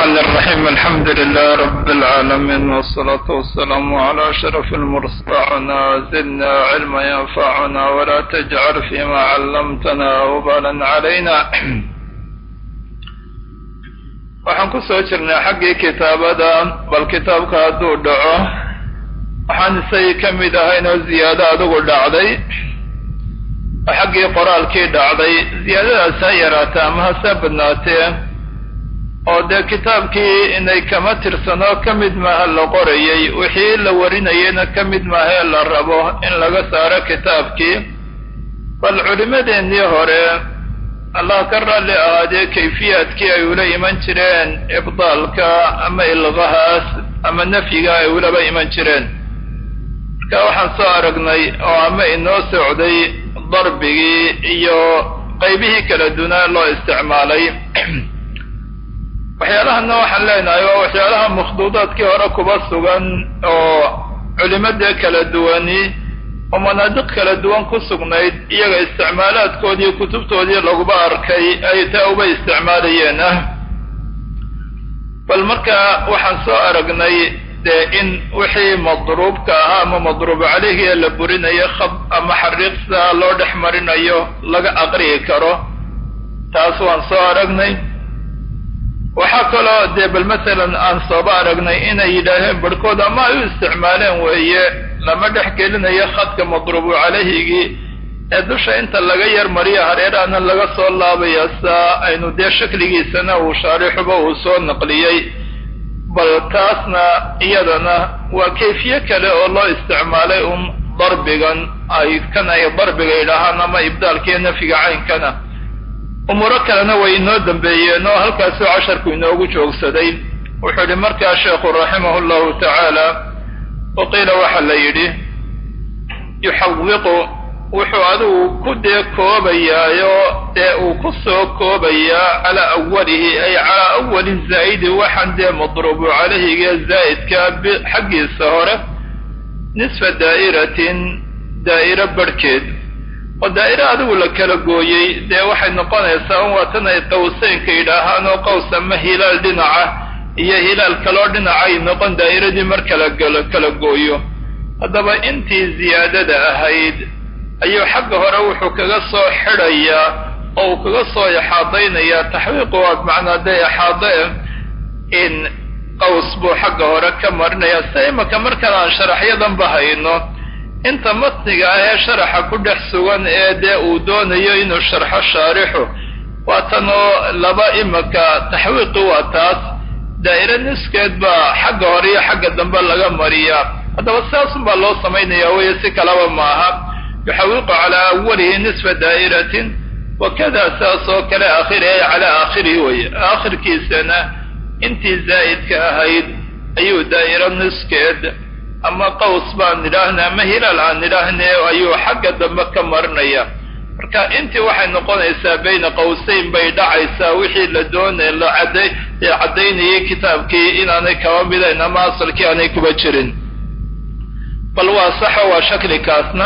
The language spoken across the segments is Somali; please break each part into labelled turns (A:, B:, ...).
A: الرحمن الرحيم الحمد لله رب العالمين والصلاة والسلام على أشرف المرسلين زدنا علما ينفعنا ولا تجعل فيما علمتنا وبالا علينا waxaan ku soo jirnay xaggii kitaabada bal kitaabka hadduu dhaco waxaan isagii ka mid ahayn oo ziyaado adigu dhacday oo xaggii qoraalkii dhacday ziyaadadaas ha yaraatee ama hase badnaatee oo dee kitaabkii inay kama tirsano ka mid maaha la qorayay wixii la warinayayna ka mid maahee la rabo in laga saaro kitaabkii bal culimmadeennii hore allah ka raalli ahaadee kayfiyaadkii ay ula iman jireen ibdaalka ama ilqahaas ama nafyiga ay ulaba iman jireen marka waxaan soo aragnay oo ama inoo socday darbigii iyo qaybihii kala dunaa loo isticmaalay waxyaalahana waxaan leenahay waa waxyaalaha makhduudaadkii hore kuba sugan oo culimadee kala duwani oo manaadiq kala duwan ku sugnayd iyaga isticmaalaadkoodii kutubtoodii laguba arkay ay taa uba isticmaalayeen ah bal marka waxaan soo aragnay dee in wixii madruubka ahaa ama madruub caleyhi ee la burinayo khab ama xariiqsa loo dhex marinayo laga aqriyi karo taas waan soo aragnay waxaa kaloo dee bal masalan aan sooba aragnay inay yidhaaheen barhkood ama ay u isticmaaleen weeye lama dhex gelinayo khadka madruubu calayhigii ee dusha inta laga yar mariyo hareerahana laga soo laabaya saa aynu dee shakligiisana uu shaarixuba uu soo naqliyey bal taasna iyadana waa kayfiye kale oo loo isticmaalay un darbigan ay kan ay darbiga yidhaahaan ama ibdaalkiiyo nafyiga caynkana umuuro kalena way inoo dambeeyeen oo halkaasuu casharku inoogu joogsaday wuxuu yihi markaa sheekhu raximahu llahu tacaala wa qiila waxaa la yidhi yuxawiqu wuxuu adigu ku dee koobayaayo dee uu ku soo koobayaa calaa awalihi ay calaa awali zaa'idi waxaan dee madruubu calayhiga zaa'idka xaggiisa hore nisfa daa'iratin daa'iro barhkeed oo daa'iro adigu la kala gooyey dee waxay noqonaysaa un waatan ay qawseynka yidhaahaan oo qaws ama hilaal dhinaca iyo hilaal kaloo dhinacay noqon daa'iradii mar kala kala gooyo haddaba intii ziyaadada ahayd ayuu xagga hore wuxuu kaga soo xidhayaa oo uu kaga soo ixaadaynayaa taxwiiqu waa macnaa dee ixaade in qaws buu xagga hore ka marinayaa sida imaka markaan aan sharaxyadanba hayno inta matniga ah ee sharaxa ku dhex sugan ee dee uu doonayo inuu sharxo shaarixu waa tan oo laba imaka taxwiiqi waa taas daa'iro niskeed baa xagga hore iyo xagga dambe laga mariyaa haddaba sidaasun baa loo samaynaya weye si kalaba maaha yuxawiqu calaa awalihi nisfa daa'iratin wakada saas oo kale aakhiri ay calaa aakhirihi weye aakhirkiisana intii zaa'idka ahayd ayuu daa'iro niskeed ama qaws baan nidhaahna ama hilaal aan nidhaahne ayuu xagga dambe ka marinaya marka intii waxay noqonaysaa bayna qawseyn bay dhacaysaa wixii la doonay la cadday ee caddaynayay kitaabkii inaanay kaba midayn ama asalkii aanay kuba jirin bal waa saxo waa shaklikaasna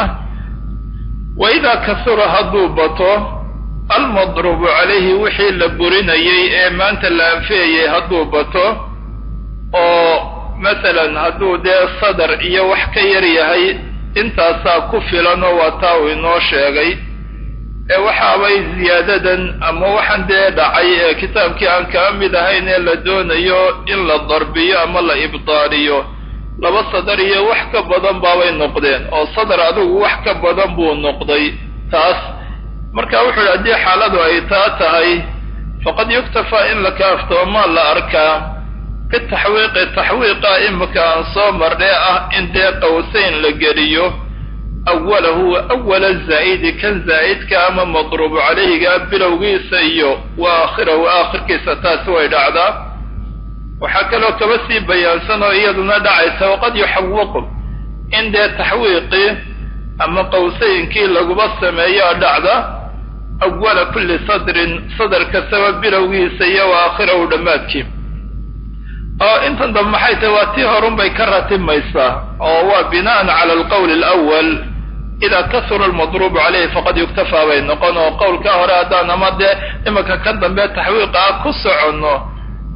A: wa idaa kasura hadduu bato almadruubu calayhi wixii la burinayay ee maanta la anfiyayay hadduu bato oo masalan hadduu dee sadar iyo wax ka yar yahay intaasaa ku filanoo waa taa uu inoo sheegay ee waxaabay ziyaadadan ama waxaan dee dhacay ee kitaabkii aan kaa mid ahayn ee la doonayo in la darbiyo ama la ibdaaliyo laba sadar iyo wax ka badan baabay noqdeen oo sadar adigu wax ka badan buu noqday taas marka wuxuu yidhi haddii xaaladu ay taa tahay faqad yuktafaa in la kaaftoomaa la arkaa bitaxwiiqi taxwiiqa imika aan soo marnay ah in dee qawseyn la geliyo awalahu awala zaa'idi kan zaa'idka ama madruubu calayhiga bilowgiisa iyo wa aakhirahu aakhirkiisa taasi way dhacdaa waxaa kaloo kaba sii bayaansan oo iyaduna dhacaysa waqad yuxawiqu in dee taxwiiqii ama qawseynkii laguba sameeyaa dhacda awala kulli sadrin sadar kastaba bilowgiisa iyo wa aakhirahu dhammaadkii oo intan dambe maxay tahay waa tii horunbay ka ratimaysaa oo waa bina'an cala alqowli alawal idaa kasura almadruubu calayhi faqad yuktafaa bay noqon oo qowlkaa hore haddaan ama dee imanka ka dambe taxwiiqa ah ku soconno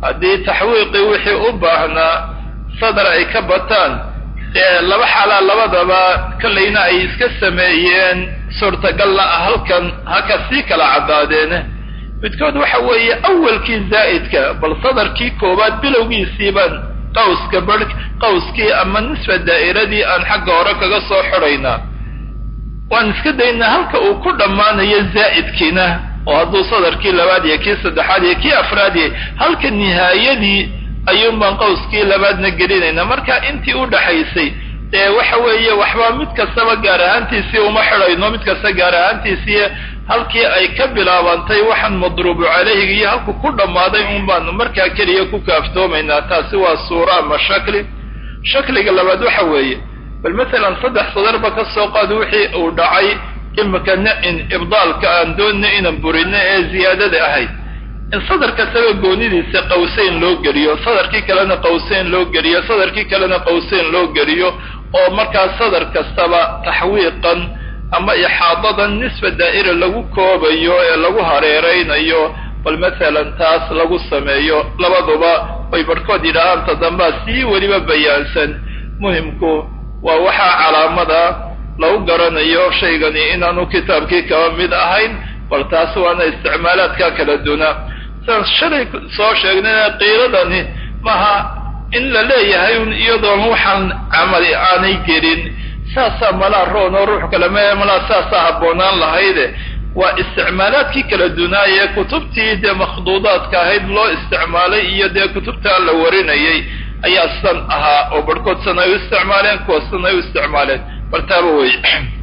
A: haddii taxwiiqii wixii u baahnaa sadar ay ka bataan dee laba xaalaa labadaba kollayna ay iska sameeyeen suurtagalla ah halkan haka sii kala caddaadeene midkood waxa weeye awalkii zaa'idka bal sadarkii koowaad bilowgiisiibaan qawska bar qawskii ama nisfa daa'iradii aan xagga hore kaga soo xidhaynaa waan iska daynaa halka uu ku dhammaanayo zaa'idkiina oo hadduu sadarkii labaad iyo kii saddexaad iyo kii afraad yahay halka nihaayadii ayuun baan qawskii labaadna gelinaynaa marka intii u dhaxaysay dee waxa weeye waxba mid kastaba gaar ahaantiisii uma xidhayno mid kasta gaar ahaantiisii halkii ay ka bilaabantay waxaan madruubu calayhiga iyo halku ku dhammaaday un baanu markaa keliya ku kaaftoomaynaa taasi waa suura ama shakli shakliga labaad waxa weeye bal masalan saddex sadarba ka soo qaad wixii uu dhacay imika nicin ibdaalka aan doonina inaan burino ee ziyaadada ahayd in sadar kastaba goonidiisa qawseyn loo geliyo sadarkii kalena qawseyn loo geliyo sadarkii kalena qawseyn loo geliyo oo markaa sadar kastaba taxwiiqan ama ixaadadan nisfa daa'ira lagu koobayo ee lagu hareeraynayo bal masalan taas lagu sameeyo labaduba way barhkood yidhaahaan tadambaa sii weliba bayaansan muhimku waa waxaa calaamada lagu garanayo shaygani inaanu kitaabkii kaba mid ahayn bal taas waana isticmaalaadka kala duna sidaan shalay soo sheegnayna qiiladani maaha in la leeyahay un iyadoon waxaan camali aanay gelin saasaa malaa roon oo ruux kale me malaa saasaa habboonaan lahayde waa isticmaalaadkii kala dunaayee kutubtii dee makhduudaadka ahayd loo isticmaalay iyo dee kutubtaa la warinayay ayaa san ahaa oo barhkood san ay u isticmaaleen kuwa san ay u isticmaaleen bartaaba wey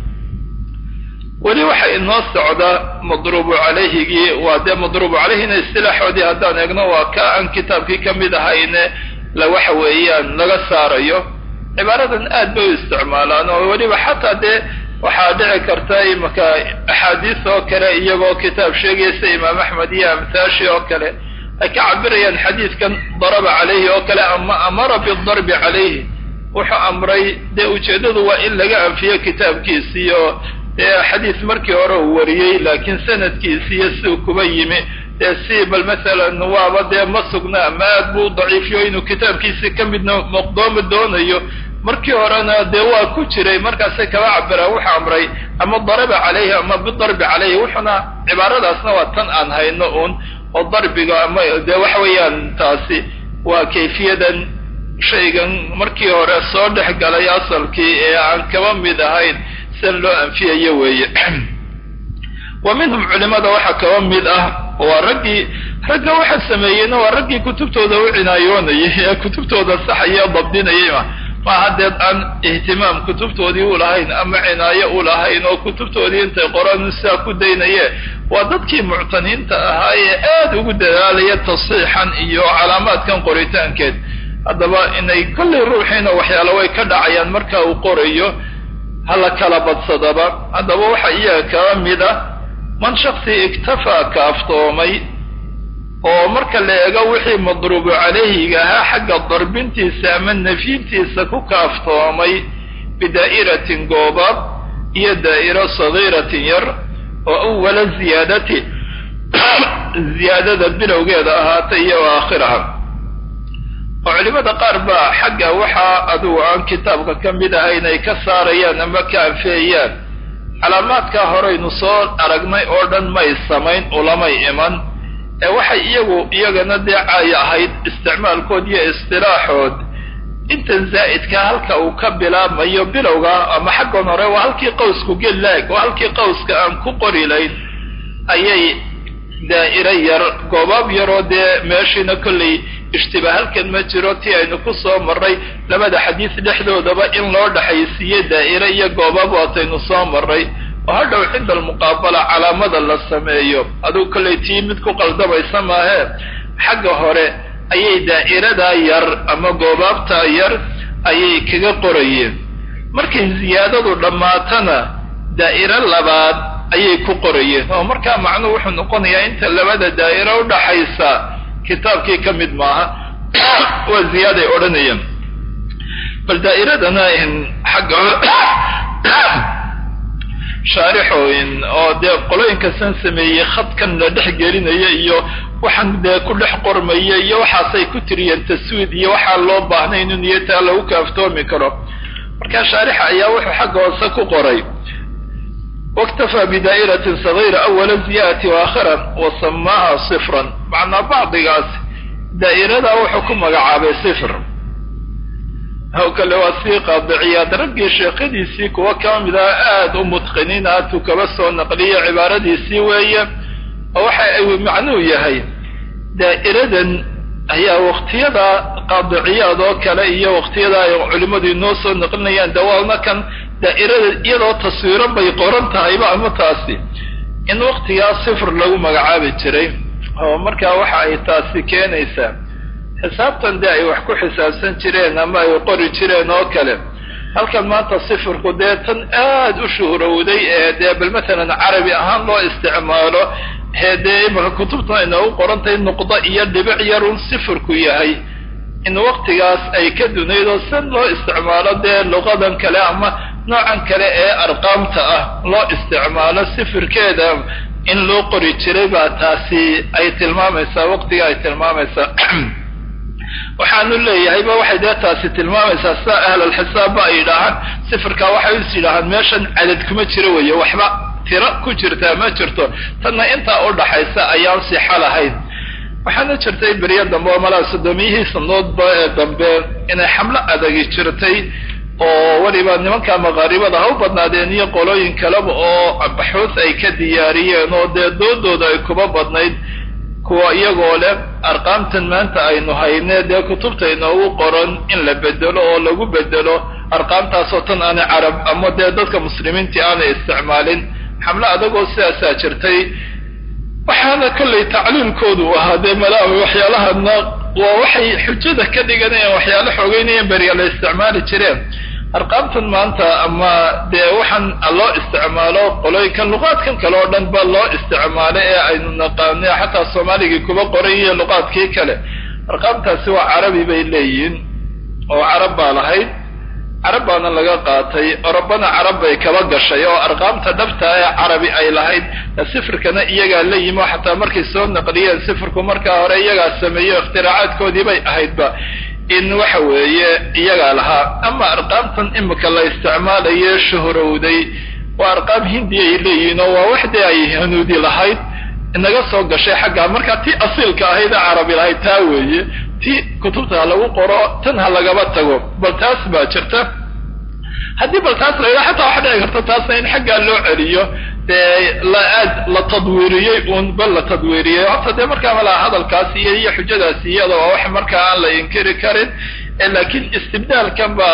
A: weli waxa inoo socda madruubu calayhigii waa dee madruubu calayhina istilaaxoodii haddaan eegno waa ka aan kitaabkii ka mid ahayne la waxa weeyaan laga saarayo cibaaradan aad bay u isticmaalaan oo weliba xataa dee waxaa dhici karta imaka axaadiis oo kale iyagoo kitaab sheegaysa imaam axmed iyo amthaashi oo kale ay ka cabirayaan xadiidkan daraba calayhi oo kale ama amara bidarbi calayhi wuxuu amray dee ujeeddadu waa in laga anfiyo kitaabkiisiiyo dee xadiis markii hore uu wariyey laakiin sanadkiisiiyo siduu kuba yimi dee si bal masalan waaba dee ma sugna ama aad buu daciifiyo inuu kitaabkiisi ka midna maqdoomi doonayo markii horena dee waa ku jiray markaasay kaba cabiraan wuxuu amray ama daraba calayhi ama bidarbi calayhi wuxuna cibaaradaasna waa tan aan hayno uun oo darbiga ama dee waxa weeyaan taasi waa kayfiyadan shaygan markii hore soo dhex galay asalkii ee aan kaba mid ahayn sian loo anfiyayo weeye wa minhum culimada waxaa kaba mid ah waa raggii ragga waxa sameeyeyna waa raggii kutubtooda u cinaayoonayay ee kutubtooda saxaya dabdinayay ma maaha deed aan ihtimaam kutubtoodii u lahayn ama cinaayo u lahayn oo kutubtoodii intay qoraan sidaa ku daynaye waa dadkii muctaniinta ahaa ee aad ugu dadaalaya tasiixan iyo calaamaadkan qoritaankeed haddaba inay kollay ruuxiina waxyaala way ka dhacayaan marka uu qorayo hala kala badsadaba haddaba waxa iyaga kaba mid ah man shaksi iktafaa kaaftoomay oo marka la eego wixii madruubu calayhiga ahaa xagga darbintiisa ama nafyintiisa ku kaaftoomay bidaa'iratin goobaab iyo daa'iro sagiiratin yar oo awala ziyaadati ziyaadada bilowgeeda ahaatay iyo aakhiraha oo culimada qaar baa xagga waxaa adugu aan kitaabka ka mid ahayn ay ka saarayaan ama ka anfeeyaan calaamaadkaa horeynu soo aragnay oo dhan may samayn ulamay iman ee waxay iyagu iyagana dee caay ahayd isticmaalkood iyo istilaaxood intan zaa'idka halka uu ka bilaabmayo bilowga ama xaggan hore waa halkii qawsku gellaag waa halkii qawska aan ku qori layn ayay daa'iro yar goobaab yaroo dee meeshiina kollay ishtiba halkan ma jiro tii aynu ku soo marray labada xadiis dhexdoodaba in loo dhexaysiiye daa'iro iyo goobaab waataynu soo marray oo hadhow cinda almuqaabala calaamada la sameeyo adugu kollay tii mid ku qaldamaysa maahee xagga hore ayay daa'iradaa yar ama goobaabtaa yar ayay kaga qorayeen markay ziyaadadu dhammaatana daa'iro labaad ayay ku qorayeen oo markaa macnuhu wuxuu noqonayaa inta labada daa'iro udhaxaysa kitaabkii ka mid maaha waa ziyaaday odhanayeen bal daa'iradana xagga shaarixooyin oo dee qolooyinka san sameeyey khadkan la dhex gelinaya iyo waxaan dee ku dhex qormaya iyo waxaasay ku tiriyeen taswiid iyo waxaan loo baahnay inu niyataa lagu kaaftoomi karo markaa shaarixa ayaa wuxuu xagga hoose ku qoray waktafaa bidaa'iratin sagiira awala ziyadati waakhiran wa samaaha sifran macnaa bacdigaas daa'iradaa wuxuu ku magacaabay sifr haw kale waa sii qaadiciyaad raggii sheekadiisii kuwa ka mid ah aada u mutqiniin aadku kaba soo naqliya cibaaradiisii weeye oo waxa ay macnuu yahay daa'iradan ayaa waktiyada qaadiciyaad oo kale iyo waktiyada ay culimmadu inoo soo naqlinayaan dawaalna kan daa'irada iyadoo taswiiro bay qoran tahayba ama taasi in waktigaa sifr lagu magacaabi jiray oo markaa waxa ay taasi keenaysaa xisaabtan dee ay wax ku xisaabsan jireen ama ay qori jireen oo kale halkan maanta sifirku dee tan aada u shuhrowday ee dee bal matalan carabi ahaan loo isticmaalo ee dee imaka kutubtan ay noogu qorantahay nuqdo iyo dhibic yarun sifirku yahay in waktigaas ay ka dunayd oo san loo isticmaalo dee luqadan kale ama noocan kale ee arqaamta ah loo isticmaalo sifirkeeda in loo qori jiray baa taasi ay tilmaamaysaa waqtiga ay tilmaamaysaa waxaanu leeyahayba waxay dee taasi tilmaamaysaa sida ahlalxisaabba ay yidhaahaan sifirkaa waxay is yidhaahaan meeshan cadad kuma jiro weeye waxba tiro ku jirtaa ma jirto tanna intaa u dhaxaysa ayaan sixo lahayn waxaana jirtay beryo dambe oo malaa sodomiyihii sanadoodba ee dambe inay xamlo adagi jirtay oo weliba nimanka maqaaribada ha u badnaadeen iyo qolooyin kaleba oo baxuus ay ka diyaariyeen oo dee doodooda ay kuba badnayd kuwa iyagoo leh arqaamtan maanta aynu hayne dee kutubta inoogu qoran in la bedelo oo lagu bedelo arqaamtaasoo tan aanay carab ama dee dadka muslimiintii aanay isticmaalin xamlo adagoo sidaasaa jirtay waxaana kollay tacliilkoodu ahaa dee malaami waxyaalahana waa waxay xujada ka dhiganayaan waxyaalo xoogeynayeen beriya la isticmaali jireen arqaamtan maanta ama dee waxaan loo isticmaalo qolooyinkan luqaadkan kale oo dhan ba loo isticmaalo ee aynu naqaano xataa soomaaligii kuba qoran iyo luqaadkii kale arqaamtaasi waa carabi bay leeyihiin oo carab baa lahayd carab baana laga qaatay orobana carab bay kaba gashay oo arqaamta dhabta ee carabi ay lahayd sifirkana iyagaa la yimi oo xataa markay soo naqliyeen sifirku markaa hore iyagaa sameeyo ikhtiraacaaadkoodii bay ahaydba in waxa weeye iyagaa lahaa ama arqaamtan imika la isticmaalaye shuhrowday waa arqaam hindi ay leeyihiin oo waa wax dee ay hanuudi lahayd inaga soo gashay xaggaa markaa tii asiilka ahayd ee carabi lahayd taa weeye ti kutubta ha lagu qoro tan ha lagaba tago bal taas baa jirta haddii bal taas la yidhaha xataa waxa dhici karta taasna in xaggaa loo celiyo dee la aad la tadwiiriyey uun bal la tadwiiriyey horta dee markaa malaa hadalkaas iyo iyo xujadaas iyada waa wax markaa aan la inkiri karin laakiin istibdaalkan ba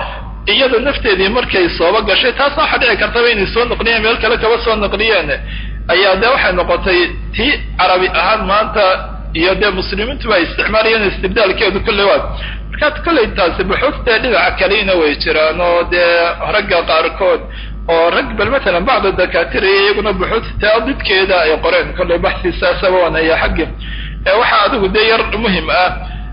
A: iyada nafteedii markay sooba gashay taasna waxa dhici kartaba inay soo naqliyeen meel kale kaba soo naqliyeen ayaa dee waxay noqotay tii carabi ahaan maanta iyo dee muslimiintu ay isticmaalayeen istibdaalkeedu kolley waa markaa kolley taasi buxuuftee dhinaca kalena way jiraan oo dee ragga qaarkood oo rag bal matalan bacda dakaatiriya iyaguna buxuuta didkeeda ay qoreen kolley baxsi saasaba wanaya xaggi waxaa adigu dee yar muhim ah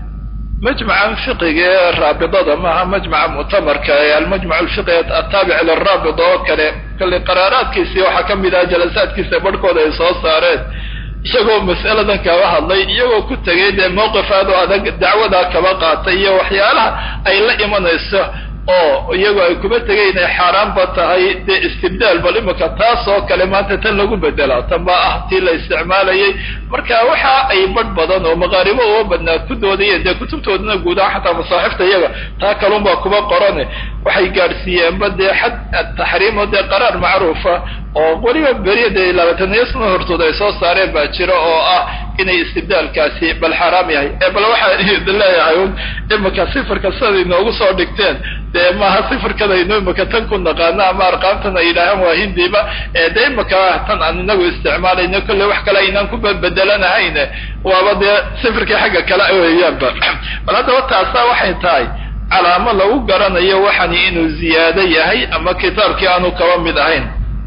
A: majmacan fiqiga ee raabidada maaha majmaca mu'tamarka ee almajmac alfiqi ataabic liraabida oo kale kolley qaraaraadkiisii waxaa ka mid ah jalasaadkiisa barhkooda ay soo saareen isagoo mas'aladan kaba hadlay iyagoo ku tegay dee mowqif aad oo adag dacwadaa kaba qaatay iyo waxyaalaha ay la imanayso oo iyagoo ay kuba tegay inay xaaraanba tahay dee istibdaal bal imika taas oo kale maanta tan lagu bedelaa tan baa ah tii la isticmaalayay marka waxa ay badh badan oo maqaaribo uga badnaa ku doodayeen dee kutubtoodana guud ahaan xataa masaaxifta iyaga taa kalunbaa kuba qorane waxay gaadhsiiyeenba dee xad taxriim oo dee qaraar macruufa oo weliba beriya dee labaataniyo sano hortood ay soo saareen baa jira oo ah inay istibdaalkaasi bal xaaraam yahay ee bal waxaan idin leeyahay un imika sifirka siday noogu soo dhigteen dee maaha sifirkadaynu imika tan ku naqaano ama arqaamtan ay yidhaahaan waa hindiba ee dee imika tan aan inagu isticmaalayno kolley wax kale aynaan ku bedelanahayn waaba dee sifirkii xagga kale weeyaanba bal haddaba taasa waxay tahay calaamo lagu garanayo waxani inuu ziyaado yahay ama kitaabkii aanu kaba mid ahayn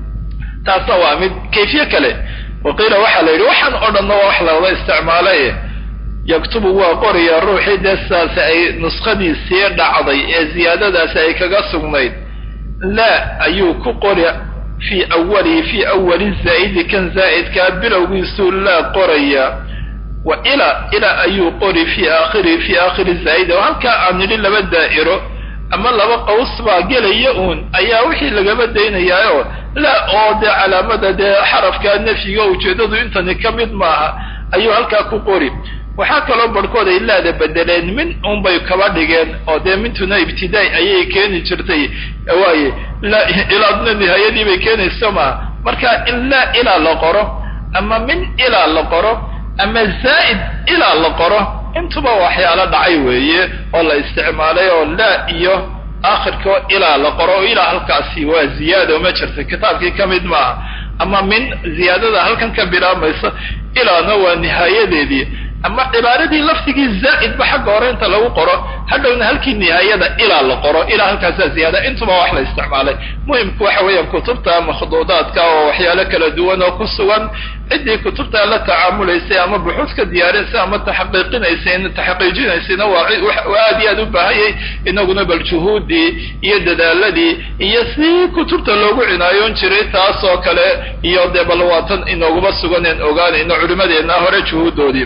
A: taasna waa mid kayfiye kale waqiila waxaa la yidhi waxaan oo dhanna waa wax lawada isticmaalay yaktubu waa qoraya ruuxii dee sidaasi ay nuskhadiisii dhacday ee ziyaadadaasi ay kaga sugnayd laa ayuu ku qori fii awalihi fii awali zaa'idi kan zaa'idkaa bilowgiisuu laa qoraya wa ilaa ilaa ayuu qori fii aakhiri fii aakhiri zaa'ida oo halkaa aan nidhi laba daa'iro ama laba qaws baa gelaya uun ayaa wixii lagaba daynayaaoo la oo dee calaamada dee xarafka nafyiga ujeeddadu intani ka mid maaha ayuu halkaa ku qori waxaa kaloo barhkood ay laada bedeleen min unbay kaba dhigeen oo dee mintuna ibtidaai ayay keeni jirtay waaye ilaadna nihaayadii bay keenayso maaha marka in laa ilaa la qoro ama min ilaa la qoro ama zaa'id ilaa la qoro intuba waxyaalo dhacay weeye oo la isticmaalay oo laa iyo aakhirkao ilaa la qoro oo ilaa halkaasi waa ziyaado ma jirta kitaabkii ka mid maaha ama min ziyaadada halkan ka bilaabmaysa ilaana waa nihaayadeedii ama cibaaradii laftigii zaa'idba xagga hore inta lagu qoro hadhowna halkii nihaayada ilaa la qoro ilaa halkaasaa ziyaada intuba wax la isticmaalay muhimku waxa weeyaan kutubta makhduudaadka oo waxyaalo kala duwan oo ku sugan ciddii kutubta la tacaamulaysay ama buxuud ka diyaarinsay ama taxaqiiqinaysay taxaqiijinaysayna waa aad iyo aad u baahanyay inaguna bal juhuuddii iyo dadaaladii iyo si kutubta loogu cinaayoon jiray taas oo kale iyo dee bal waatan inooguma suganeen ogaanayno culimadeenna hore juhuuddoodii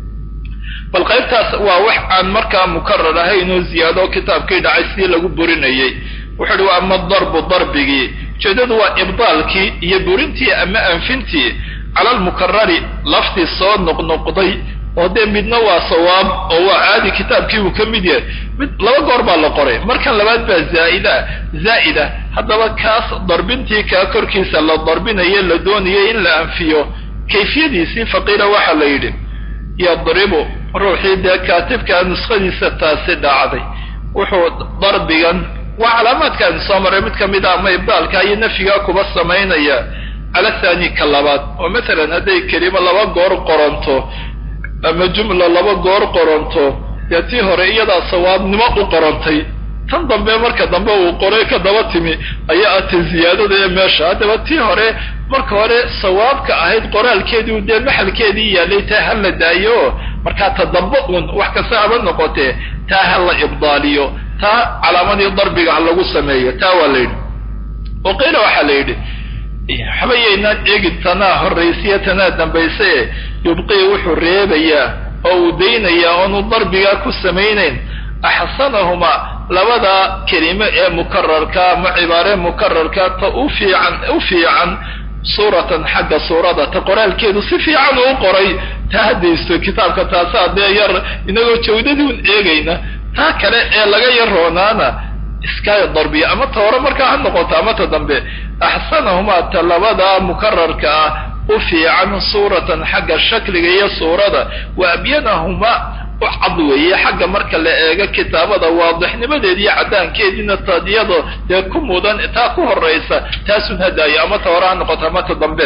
A: bal qaybtaas waa wax aan markaa mukarar ahayn oo ziyaado kitaabkii dhacay sidii lagu burinayay wuxuu uhi wa ama darbu darbigii ujeeddadu waa ibdaalkii iyo burintii ama anfintii cala almukarari laftii soo noqnoqday oo dee midna waa sawaab oo waa caadi kitaabkii uu ka mid yahay mid laba goor baa la qoray markan labaad baa zaaida zaa'ida haddaba kaas darbintii kaa korkiisa la darbinayo la doonayay in la anfiyo kayfiyadiisii faqiila waxaa la yidhi yadribu ruuxii dee kaatibkaa nuskhadiisa taasi dhacday wuxuu darbigan waa calaamaadkaan soo maray mid ka mid a ama ibdaalka iyo nafyigaa kuba samaynaya cala thani ka labaad oo masalan hadday kelimo laba goor qoranto ama jumla laba goor qoranto dee tii hore iyadaa sawaabnimo u qorantay tan dambe marka dambe uu qoray ka daba timi ayaa atay ziyaadada ee meesha haddaba tii hore marka hore sawaabka ahayd qoraalkeedii dee maxalkeedii yaalay taa ha la daayo markaa ta dambe uun wax kasta haba noqotee taa ha la ibdaaliyo taa calaamadii darbiga ha lagu sameeyo taa waa la yidhi oo qiila waxaa la yidhi waxbayaynaan eegin tanaa horraysiya tanaa dambaysae yubqii wuxuu reebayaa oo uu daynayaa oonu darbigaa ku samaynayn axsanahumaa labada kelime ee mukararka ama cibaare mukararka ta u fiican u fiican suuratan xagga suurada ta qoraalkeedu si fiican uu qoray taa haddaysto kitaabka taasaa dee yar inagoo jawdadii un eegayna taa kale ee laga yar roonaana iska darbiya ama ta hore markaa ha noqoto ama ta dambe axsanahumaa ta labada mukararka ah u fiican suuratan xagga shakliga iyo suurada wa abyanahumaa u cad weeye xagga marka la eego kitaabada waadixnimadeeda iyo caddaankeediina tadiyado dee ku mudan taa ku horaysa taasun hadaayo ama ta hore ha noqoto ama ta dambe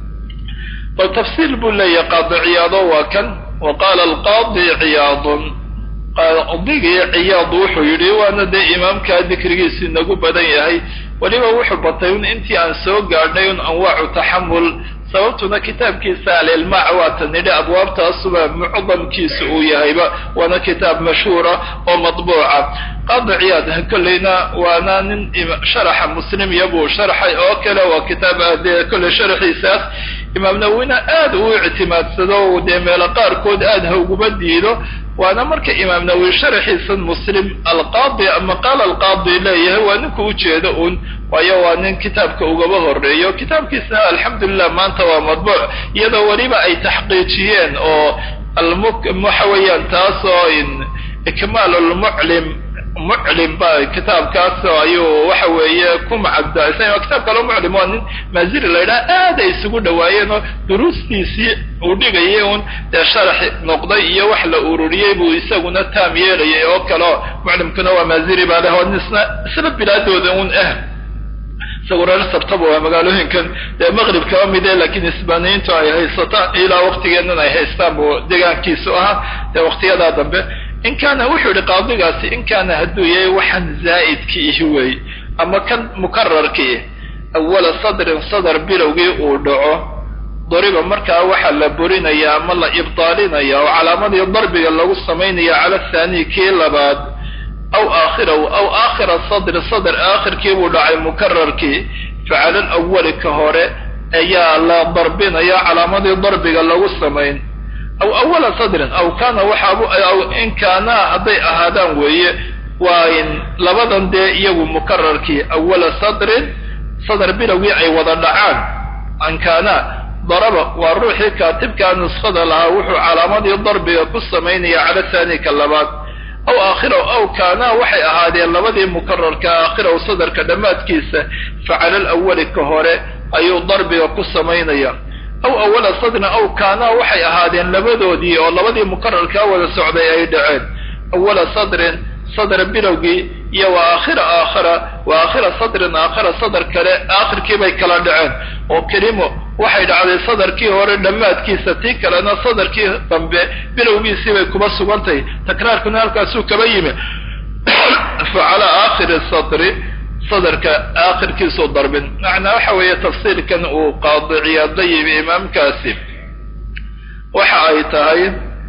A: bal tafsiil buu leeyahay qaadi ciyaado waa kan wa qaala alqaadi ciyaadun qaadigii ciyaad wuxuu yidhi waana dee imaamkaa dikrigiisi nagu badan yahay weliba wuxuu batay un intii aan soo gaadhnay un anwaacu taxamul sababtuna kitaabkiisa alilmaac waata nidhi abwaabtaasuba mucdamkiisa uu yahayba waana kitaab mashhuura oo matbuuca qaadi ciyaad kolleyna waana nin sharaxa muslimiya buu sharxay oo kale waa kitaab dee kolley sharaxiisaas imaam nawina aad uu ictimaadsado dee meelo qaarkood aad ha uguma diido waana marka imaam nawowi sharaxiisan muslim alqaadi ama qaala alqaadi leeyahay waa ninku ujeedo un waayo waa nin kitaabka ugaba horeeyo kitaabkiisna alxamdulilah maanta waa madbuuc iyadoo weliba ay taxqiijiyeen oo waxa weeyaan taasoo ikmaal lmuclim muclim ba kitaabkaas ayuu waxa weeye ku macabdasan kitaab kaloo muclim waa nin maaziri la yidhaha aad ay isugu dhawaayeen oo duruustiisii uu dhigayay un dee sharax noqday iyo wax la ururiyey buu isaguna taam yeelayay oo kaleo muclimkuna waa maaziri baa leh oo isna isla bilaadooda un ah isagu reer sabtaba waa magaalooyinkan dee maqrib kaba mide laakiin isbaaniyiintu ay haysataan ilaa waktigeennan ay haystaan buu deegaankiisu ahaa dee waktiyadaa dambe in kaana wuxuu yihi qaadigaasi in kaana hadduu yahay waxaan zaa'idki ihi wey ama kan mukararkii awala sadrin sadar bilowgii uu dhaco dariba markaa waxaa la burinaya ama la ibdaalinaya oo calaamadii darbiga lagu samaynaya cala thaani kii labaad aw aakhirahu aw aakhira sadri sadr aakhirkii buu dhacay mukararkii facala alawali ka hore ayaa la darbinaya calaamadii darbiga lagu samayn aw awala sadrin aw kaana waxaabu aw in kaanaa hadday ahaadaan weeye waa in labadan dee iyagu mukararkii awala sadrin sadr bilowgii ay wada dhacaan an kaana daraba waa ruuxii kaatibkaa nuskhada lahaa wuxuu calaamadii darbiga ku samaynaya cala haani ka labaad aw aakhiraw aw kaanaa waxay ahaadeen labadii mukararka aakhiraw sadarka dhammaadkiisa fa cala alawali ka hore ayuu darbiga ku samaynaya aw awala sadrin aw kaanaa waxay ahaadeen labadoodii oo labadii mukararkaa wada socday ay dhaceen awala sadrin sadr bilowgii iyo wa aakhira aakhira wa aakhira sadrin aakhira sadr kale aakhirkii bay kala dhaceen oo kelimo waxay dhacday sadarkii hore dhammaadkiisa tii kalena sadarkii dambe bilowgiisii bay kuba sugantay takraarkuna halkaasuu kaba yimi fa calaa aakhiri sadri sadarka aakhirkiisuu darbin macnaa waxa weeye tafsiirkan uu qaadiciyaada yimi imaamkaasi waxa ay tahay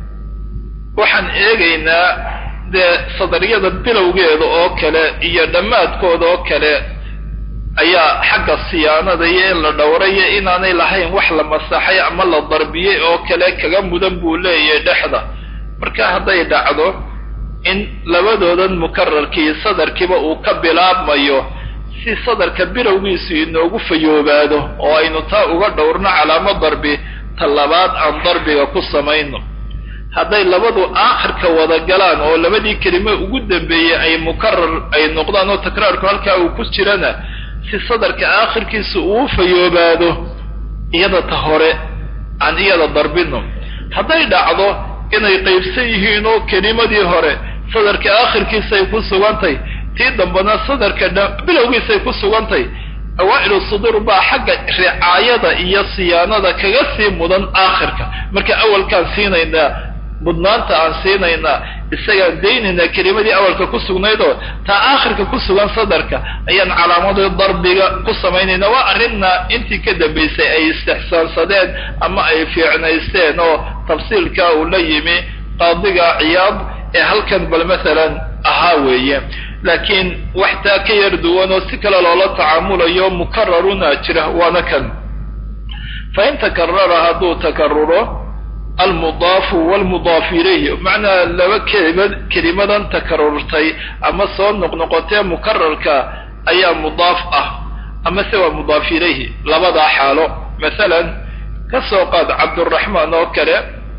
A: waxaan eegaynaa dee sadariyada bilowgeeda oo kale iyo dhammaadkooda oo kale ayaa xagga siyaanada iyo in la dhowrayo inaanay lahayn wax la masaxay ama la darbiyey oo kale kaga mudan buu leeyahay dhexda marka hadday dhacdo in labadoodan mukararkii sadarkiiba uu ka bilaabmayo si sadarka bilowgiisu inoogu fayoobaado oo aynu taa uga dhowrno calaamo darbi ta labaad aan darbiga ku samayno hadday labadu aakhirka wada galaan oo labadii kelime ugu dambeeyey ay mukarar ay noqdaan oo takraarku halkaa uu ku jirana si sadarka aakhirkiisa uu fayoobaado iyada ta hore aan iyada darbino hadday dhacdo inay qaybsan yihiin oo kelimadii hore sadarka aakhirkiisay ku sugantay tii dambena sadarka bilowgiisay ku sugantay awaa'ilu suduur baa xagga ricaayada iyo siyaanada kaga sii mudan aakhirka marka awalkaan siinaynaa mudnaanta aan siinaynaa isagaan daynaynaa kelimadii awalka ku sugnaydoo taa aakhirka ku sugan sadarka ayaan calaamadii darbiga ku samaynaynaa waa arrinna intii ka dambaysay ay istixsaansadeen ama ay fiicnaysteen oo tafsiilka uu la yimi qaadiga ciyaad ee halkan bal masalan ahaa weeye laakiin wax taa ka yar duwan oo si kale loola tacaamulayo mukararuna jira waana kan fa in takarara hadduu takaruro almudaafu walmudaafu ilayhi macnaa laba kelimad kelimadan takarurtay ama soo noqnoqotee mukararka ayaa mudaaf ah ama se waa mudaaf ilayhi labadaa xaalo masalan ka soo qaad cabduraxmaan oo kale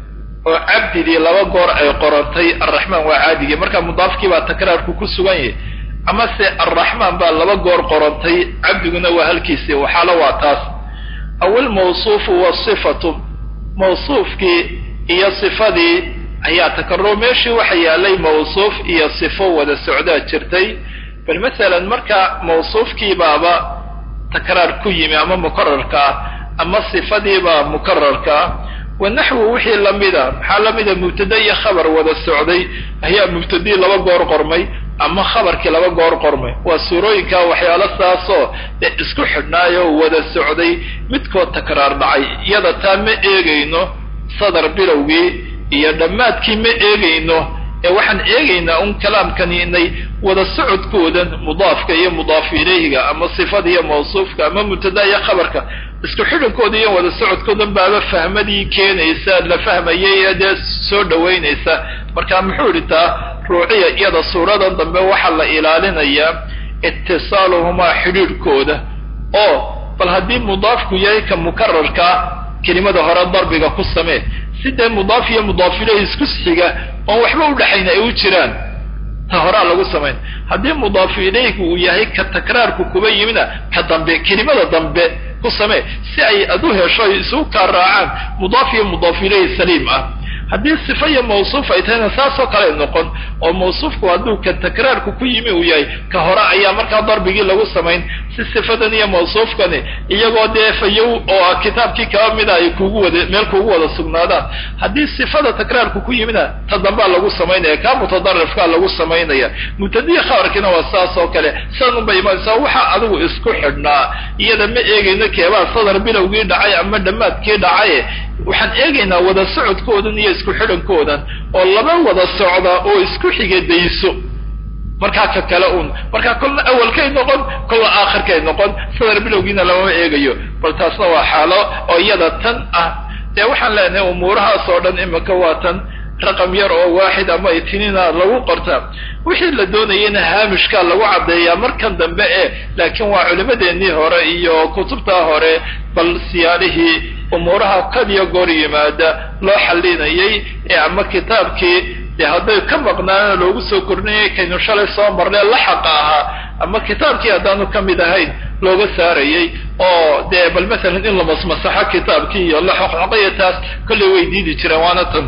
A: oo cabdidii laba goor ay qorantay arraxmaan waa caadigii marka mudaafkii baa takraarku ku sugan yahay ama se arraxmaan baa laba goor qorantay cabdiguna waa halkiisii waxaalo waa taas aw ilmawsuufu wasifatu mawsuufkii iyo sifadii ayaa takaruro meeshii waxa yaalay mawsuuf iyo sifo wada socdaa jirtay bal masalan marka mawsuufkii baaba takraar ku yimi ama mukararka ah ama sifadiibaa mukararka ah wanaxwu wixii lamida maxaa lamida mubtada iyo khabar wada socday ayaa mubtadii laba goor qormay ama khabarkii laba goor qormay waa suurooyinka waxyaalo saasoo dee isku xidhnaayoo wada socday midkood takraar dhacay iyada taa ma eegayno sadar bilowgii iyo dhammaadkii ma eegayno ee waxaan eegaynaa un kalaamkani inay wada socodkoodan mudaafka iyo mudaaf ilayhiga ama sifada iyo mawsuufka ama mubtada iyo khabarka isku xidhankooda iyo wada socodkoodan baaba fahmadii keenaysa la fahmayay ee dee soo dhawaynaysa marka muxuu idhi taa ruuciya iyada suuradan dambe waxaa la ilaalinayaa itisaaluhumaa xidhiidhkooda oo bal haddii mudaafku yahay ka mukararkaa kelimada hore darbiga ku samee si dee mudaaf iyo mudaaf ilayhi isku xiga oon waxba udhaxayna ay u jiraan ta horaa lagu samayn haddii mudaafu ilayhigu uu yahay ka takraarku kuba yimina ka dambe kelimada dambe ku samee si ay ad u hesho ay isugu kaa raacaan mudaaf iyo mudaaf ilayhi saliim ah haddii sifa iyo mawsuuf ay tahayna saasoo kale noqon oo mawsuufku hadduu ka takraarku ku yimi uu yahay ka hore ayaa markaa darbigii lagu samayn si sifadan iyo mawsuufkani iyagoo dee fayow oo kitaabkii kaba mida ay kugu wada meel kugu wada sugnaadaan haddii sifada takraarku ku yimina ta dambaa lagu samaynaya kaa mutadarifkaa lagu samaynaya mubtadiya khabarkiina waa saas oo kale sidan unbay imaanaysaa waxaa adigu isku xidhnaa iyada ma eegayno keebaa sadar bilowgii dhacay ama dhammaadkii dhacaye waxaan eegaynaa wada socodkoodan iyo isku xidhankoodan oo laba wada socda oo isku xiga dayso markaa ka kale uun markaa kolna awalkay noqon kolna aakhirkay noqon sadar bilowgiina lamama eegayo bal taasna waa xaalo oo iyada tan ah dee waxaan leenahay umuurahaas oo dhan imika waa tan raqam yar oo waaxid ama itinina lagu qorta wixii la doonayana haamishkaa lagu caddeeyaa markan dambe e laakiin waa culimadeennii hore iyo kutubtaa hore bal siyaalihii umuuraha kadiyo goor yimaada loo xallinayay ee ama kitaabkii dee hadday ka maqnaana loogu soo kordhinayay kaynu shalay soo marnay la xaqa ahaa ama kitaabkii haddaanu ka mid ahayn looga saarayay oo dee bal masalan in la masmasaxo kitaabkii iyo la xoqxoqayo taas kollay way diidi jireen waana tan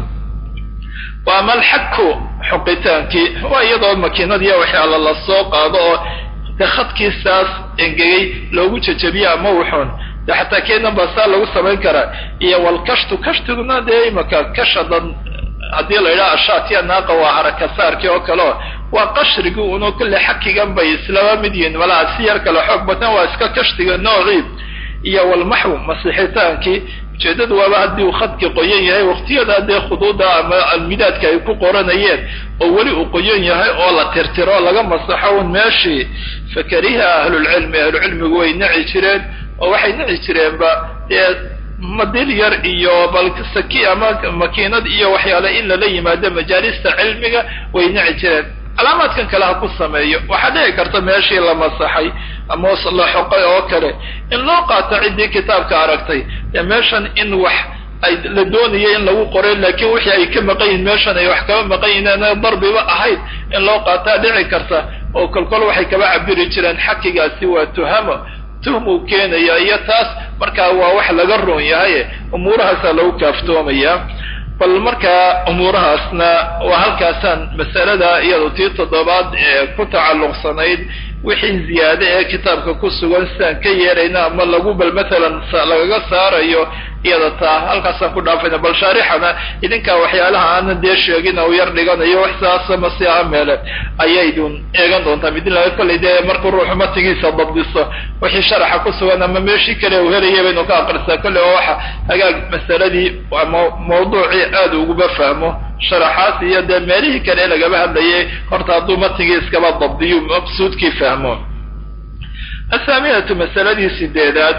A: waa ama alxaku xoqitaankii waa iyadoo makiinadiiya waxyaala la soo qaado oo dee khadkiisaas engegay loogu jajabiyo ama wuxuun de xataa keenan baa saa lagu samayn karaa iyo walkashtu kashtiguna dee imaka kashadan haddii la yidhaha ashaatiya naaqa waa harakasaarkii oo kaleo waa qashrigi uno kulle xakigan bay islama mid yihiin malaa si yar kale xoog badan waa iska kashtiga noocii iyo walmaxw masixitaankii ujeedadu waaba haddii uu khadki qoyan yahay waqtiyada dee khuduuda ama almidaadka ay ku qoranayeen oo weli uu qoyan yahay oo la tirtiro laga masaxo un meeshii fakariha ahlulcilmi ahlucilmigu way naci jireen oo waxay naci jireenba dee madil yar iyo bal saki ama makiinad iyo waxyaale in lala yimaado majaalista cilmiga way naci jireen calaamaadkan kale ha ku sameeyo waxaa dhici karta meeshii la masaxay ama la xoqay oo kale in loo qaato ciddii kitaabka aragtay dee meeshan in wax ay la doonaya in lagu qoray laakiin wixii ay ka maqan yihin meeshan ay wax kaba maqan yihin ana darbiba ahayd in loo qaataa dhici karta oo kolkol waxay kaba cabiri jireen xakigaasi waa tuhamo tuhmuu keenaya iyo taas markaa waa wax laga roon yahay umuurahaasaa lagu kaaftoomaya bal markaa umuurahaasna waa halkaasaan masalada iyado tii toddobaad ee ku tacalluqsanayd wixii ziyaade ee kitaabka ku sugan sidaan ka yeerayna ama lagu bal matalan lagaga saarayo iyada taa halkaasaan ku dhaafayna bal shaarixana idinkaa waxyaalaha aanan dee sheegin u yar dhiganayo wax saasa masi aha meele ayaydun eegan doontaa midilaa kollay dee markuu ruuxu matigiisa dabdiso wixii sharaxa ku sugan ama meeshii kale uu helaya baynu ka aqrisaa kolley oo waxa hagaag masaladii ama mawduucii aada uguba fahmo sharaxaas iyo dee meelihii kale lagaba hadlayay horta hadduu matigii iskaba dabdiyo maqsuudkii fahmo athaaminatu masaladii sideedaad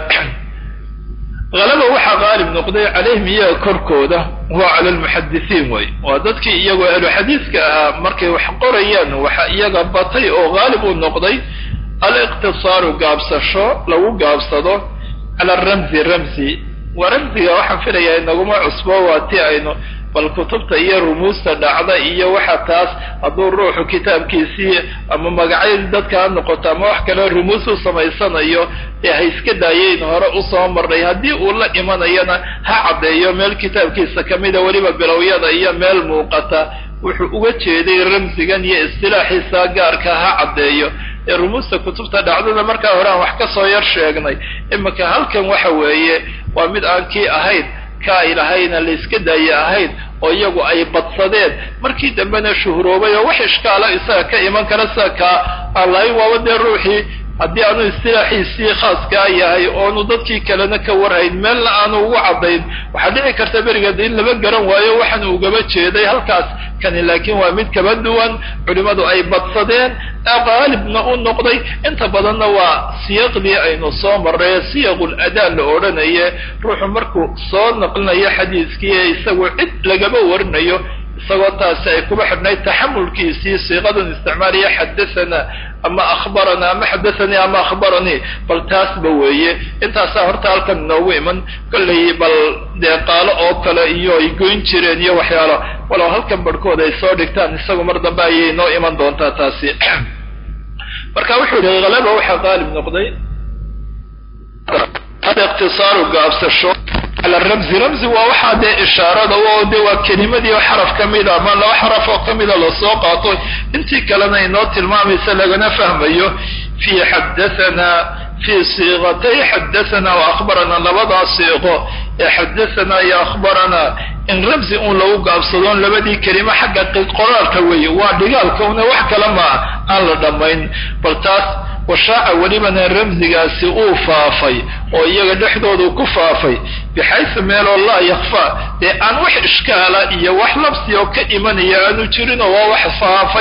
A: halaba waxaa qaalib noqday calayhim iyaga korkooda waa cala almuxadisiin wey waa dadkii iyagoo ahlu xadiiska ahaa markay wax qorayaan waxa iyaga batay oo qaalib u noqday aliqtisaaru gaabsasho lagu gaabsado cala ramzi ramzi waa ramziga waxaan filayaa inaguma cusbo waa ti aynu bal kutubta iyo rumuusta dhacda iyo waxa taas hadduu ruuxu kitaabkiisii ama magacyadii dadka ha noqoto ama wax kale rumuus u samaysanayo ee ha iska daayeyn hore usoo marnay haddii uu la imanayana ha caddeeyo meel kitaabkiisa kamida weliba bilowyada iyo meel muuqata wuxuu uga jeeday ramsigan iyo istilaaxiisa gaarka ha caddeeyo ee rumuusta kutubta dhacdada markaa hore aan wax ka soo yar sheegnay imika halkan waxa weeye waa mid aan kii ahayn ka ay lahayna la iska daaye ahayd oo iyagu ay badsadeen markii dambena shuhuroobay oo wax ishkaala isaga ka iman kara sida kaa aan lahayn waaba dee ruuxii haddii aanu istilaaxiisii khaaskaa yahay oonu dadkii kalena ka warhayn meelna aanu ugu caddayn waxaa dhici karta berigeed in laba garan waayo waxaan ugaba jeeday halkaas kani laakiin waa mid kaba duwan culimmadu ay badsadeen qaalibna u noqday inta badanna waa siyaqdii aynu soo marray siyaqul adaa la odhanaye ruuxu markuu soo naqlinayo xadiiskii ee isagu cid lagaba warinayo isagoo taasi ay kuba xidhnayd taxamulkiisii siiqadan isticmaaliya xadathana ama akhbarana ama xadathanii ama akhbaranii bal taasba weeye intaasaa horta halkan inoogu iman kollay bal dee qaalo oo kale iyo ay goyn jireen iyo waxyaalo walow halkan barhkood ay soo dhigtaan isagu mar dambe ayay inoo iman doontaa taasi marka wuxuu yihi halaba waxaa qaalib noqday iqtisaaru gaabsasho ala ramzi ramzi waa waxaa dee ishaarada oo de waa kelimadii oo xaraf kamida ama laba xaraf oo kamida lasoo qaato intii kalena inoo tilmaamaysa lagana fahmayo fi xadathana fi siiqatay xadathana wa akhbarana labadaa siiqo ee xadathana iyo akhbarana in ramzi uun lagu gaabsadoon labadii kelimo xagga qoraalka weeye waa dhigaalka una wax kale maa aan la dhammayn bal taas washaaca welibana ramzigaasi uu faafay oo iyaga dhexdoodu ku faafay bixaysu meeloo laa yakfaa dee aan wax ishkaala iyo wax labsi oo ka imanaya aanu jirinoo waa wax faafay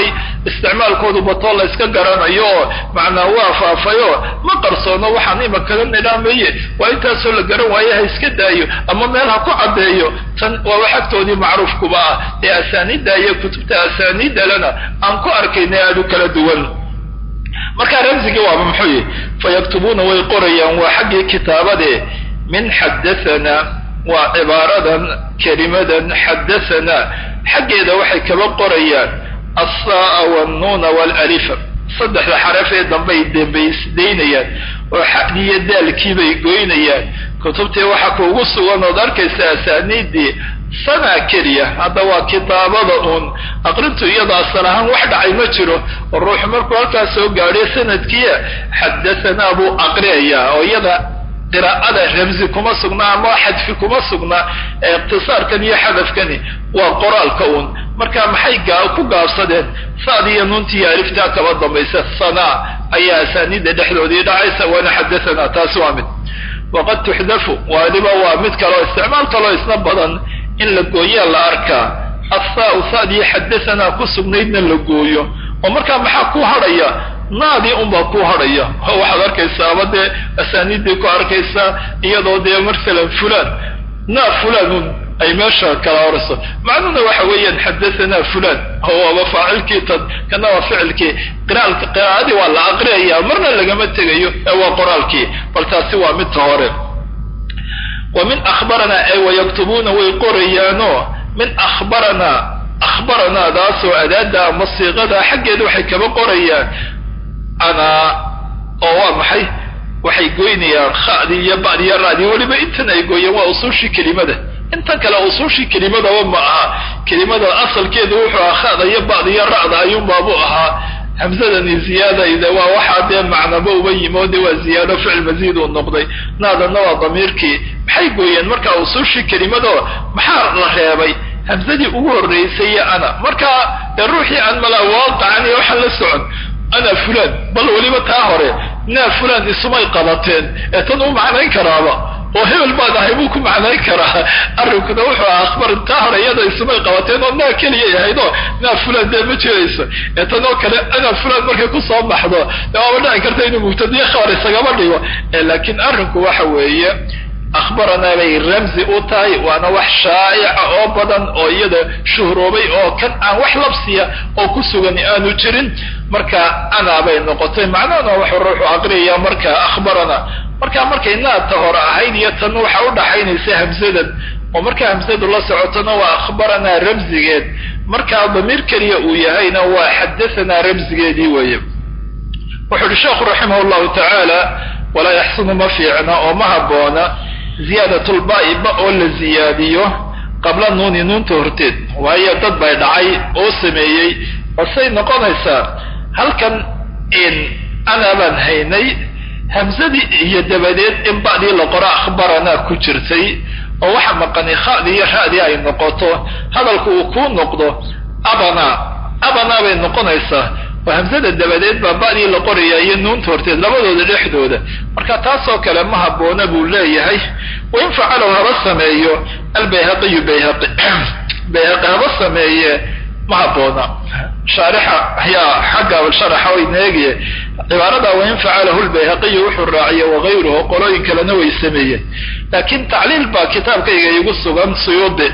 A: isticmaalkoodu batoo la yska garanayo oo macnaa waa faafayo ma qarsoono waxaan imakaga nidhaamaye waa intaasoo la garan waaye ha iska daayo ama meel ha ku caddeeyo tan waa wax agtoodii macruufkuba ah ee asaaniidda iyo kutubta asaaniiddalena aan ku arkayna aada u kala duwan markaa ramsigii waaba muxuu yihi fayaktubuuna way qorayaan waa xaggii kitaabade min xadathana waa cibaaradan kelimadan xadathana xaggeeda waxay kaba qorayaan assaaa walnuuna walalifa saddexda xaraf ee dambey dembaysdaynayaan oo xadiyo daalkiibay goynayaan kutubtii waxa kuugu sugan ood arkaysa asaaniiddii sana keliya hadda waa kitaabada uun aqrintu iyada asal ahaan wax dhacay ma jiro oo ruuxu markuu halkaas soo gaadhay sanadkiia xadahanaa buu aqriyayaa oo iyada qiraa'ada ramsi kuma sugna ama xadfi kuma sugna ee iqtisaarkan iyo xadafkani waa qoraalka uun marka maxay ku gaabsadeen saad iyo nuuntiiyo aliftaa kaba dambaysa sana ayaa asaaniidda dhexdoodii dhacaysa waana xadahanaa taasi waa mid waqad tuxdafu waliba waa mid kaleo isticmaal kaloo isna badan in la gooyaa la arkaa assaau saadii xadahanaa ku sugnaydna la gooyo oo markaa maxaa ku hadhaya naadii unbaa ku hadhaya oo waxaad arkaysaa ama dee asaaniiddii ku arkaysaa iyadoo dee masalan fulan naa fulanun ay meesha kala horayso macnuhuna waxa weeyaan xadahanaa fulan oo waaba faacilkii tad kana waa ficilkii qiraalka qiraa'adii waa la aqriyaya marna lagama tegayo ee waa qoraalkii bal taasi waa midta hore wa min akhbaranaa ay wayaktubuuna way qorayaanoo min akhbaranaa akhbaranaadaasoo adaada ama siiqada xaggeeda waxay kaba qorayaan anaa oo waa maxay waxay goynayaan khadii iyo ba'di iyo ra'dii weliba intan ay gooyeen waa usuushii kelimada intan kale usuushii kelimadaba ma aha kelimada asalkeedu wuxuu ahaa khada iyo ba'di iyo ra'da ayuunbaabuu ahaa hamsadani ziyaadayda waa waxaa dee macnaba uba yimi oo dee waa ziyaado ficil masiid uu noqday naadanna waa damiirkii maxay gooyeen markaa usuushii kelimado maxaa la reebay hamsadii ugu horreysay iyo ana markaa dee ruuxii aan malaa waaqacan iyo waxaan la socon ana fulan bal weliba taa hore naa fulan isumay qabateen ee tan u macnayn karaaba oo hebel baan ahay buu ku macnayn karaa arrinkuna wuxuu aha akhbar taa hore iyada isumay qabateen oo naa keliya yahaydoo naa fulan dee ma jirayso ee tan oo kale ana fulan markay kusoo baxdo dee waaba dhici karta inuu mubtadiye khabar isagama dhigo laakiin arrinku waxa weeye akhbaranaa bay ramzi u tahay waana wax shaa'ica oo badan oo iyada shuhroobay oo kan aan wax labsiya oo ku sugan aanu jirin marka anaa bay noqotay macnahana waxuu ruuxu aqriyaya marka akhbarana marka markay naadta hore ahayd iyo tan waxa u dhaxaynaysa hamsadan oo marka hamsadu la socotona waa akhbaranaa ramsigeed markaa damiir keliya uu yahayna waa xadahanaa ramsigeedii weeye wuxuu uhi sheekhu raximah llahu tacaala walaa yaxsunu ma fiicna oo ma habboona ziyaadatulbaai ba oo la ziyaadiyo qabla nuuni nuunta horteed waayo dad bay dhacay oo sameeyey basay noqonaysaa halkan in ana baan haynay hamsadii iyo dabadeed in ba'dii la qoro akhbaranaa ku jirtay oo waxa maqani khadii iyo ra'dii ay noqoto hadalku uu kuu noqdo abana abana bay noqonaysaa oo hamsada dabadeed baa ba'dii la qoraya iyo nuunta horteed labadooda dhexdooda marka taasoo kale ma habboona buu leeyahay wain facalahu haba sameeyo albayhaqiyu bayhaqi bayhaqi haba sameeye ma habboona shaarixa ayaa xagga sharaxa wayna eegaya cibaarada wain facalahu lbayhaqiyu wuxuu raaciye wagayruhu qolooyin kalena way sameeyeen laakiin tacliil baa kitaabkayga igu sugan suyuudi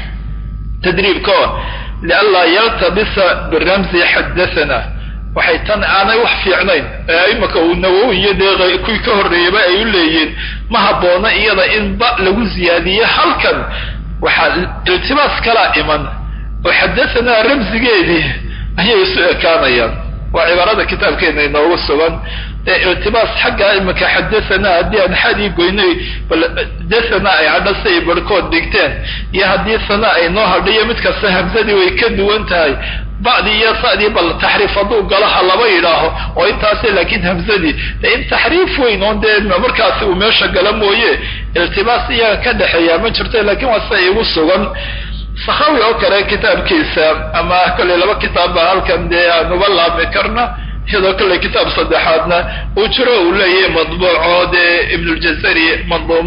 A: tadriibko lianlaa yaltabisa biramsi xadathana waxay tan aanay wax fiicnayn ee imaka uu nawowi iyo dee kuwii ka horreeyaba ay u leeyiin ma habboona iyada in ba lagu ziyaadiyo halkan waxaa iltibaas kalaa iman oo xadahanaa ramsigeedii ayay isu ekaanayaan waa cibaarada kitaabkeena inoogu sugan ee iltibaas xagga imaka xadahanaa haddii aan xadii goynay bal dathana ay hadha si ay barhkood dhigteen iyo haddii sana ay noo hadhayo mid kasta hamsadii way ka duwan tahay ba'dii iyo sa'dii bal taxriif hadduu galo ha laba yidhaaho oo intaasi laakiin hamsadii de in taxriif weyn oon dee markaasi uu meesha gala mooye iltibaas iyaga ka dhexeeya ma jirto laakiin waa sida igu sugan sakhawi oo kale kitaabkiisa ama kolley laba kitaab baa halkan dee aanuba laabmi karna iyadoo kolley kitaab saddexaadna uu jiro uu leeyahay madbuuco dee ibnuljazari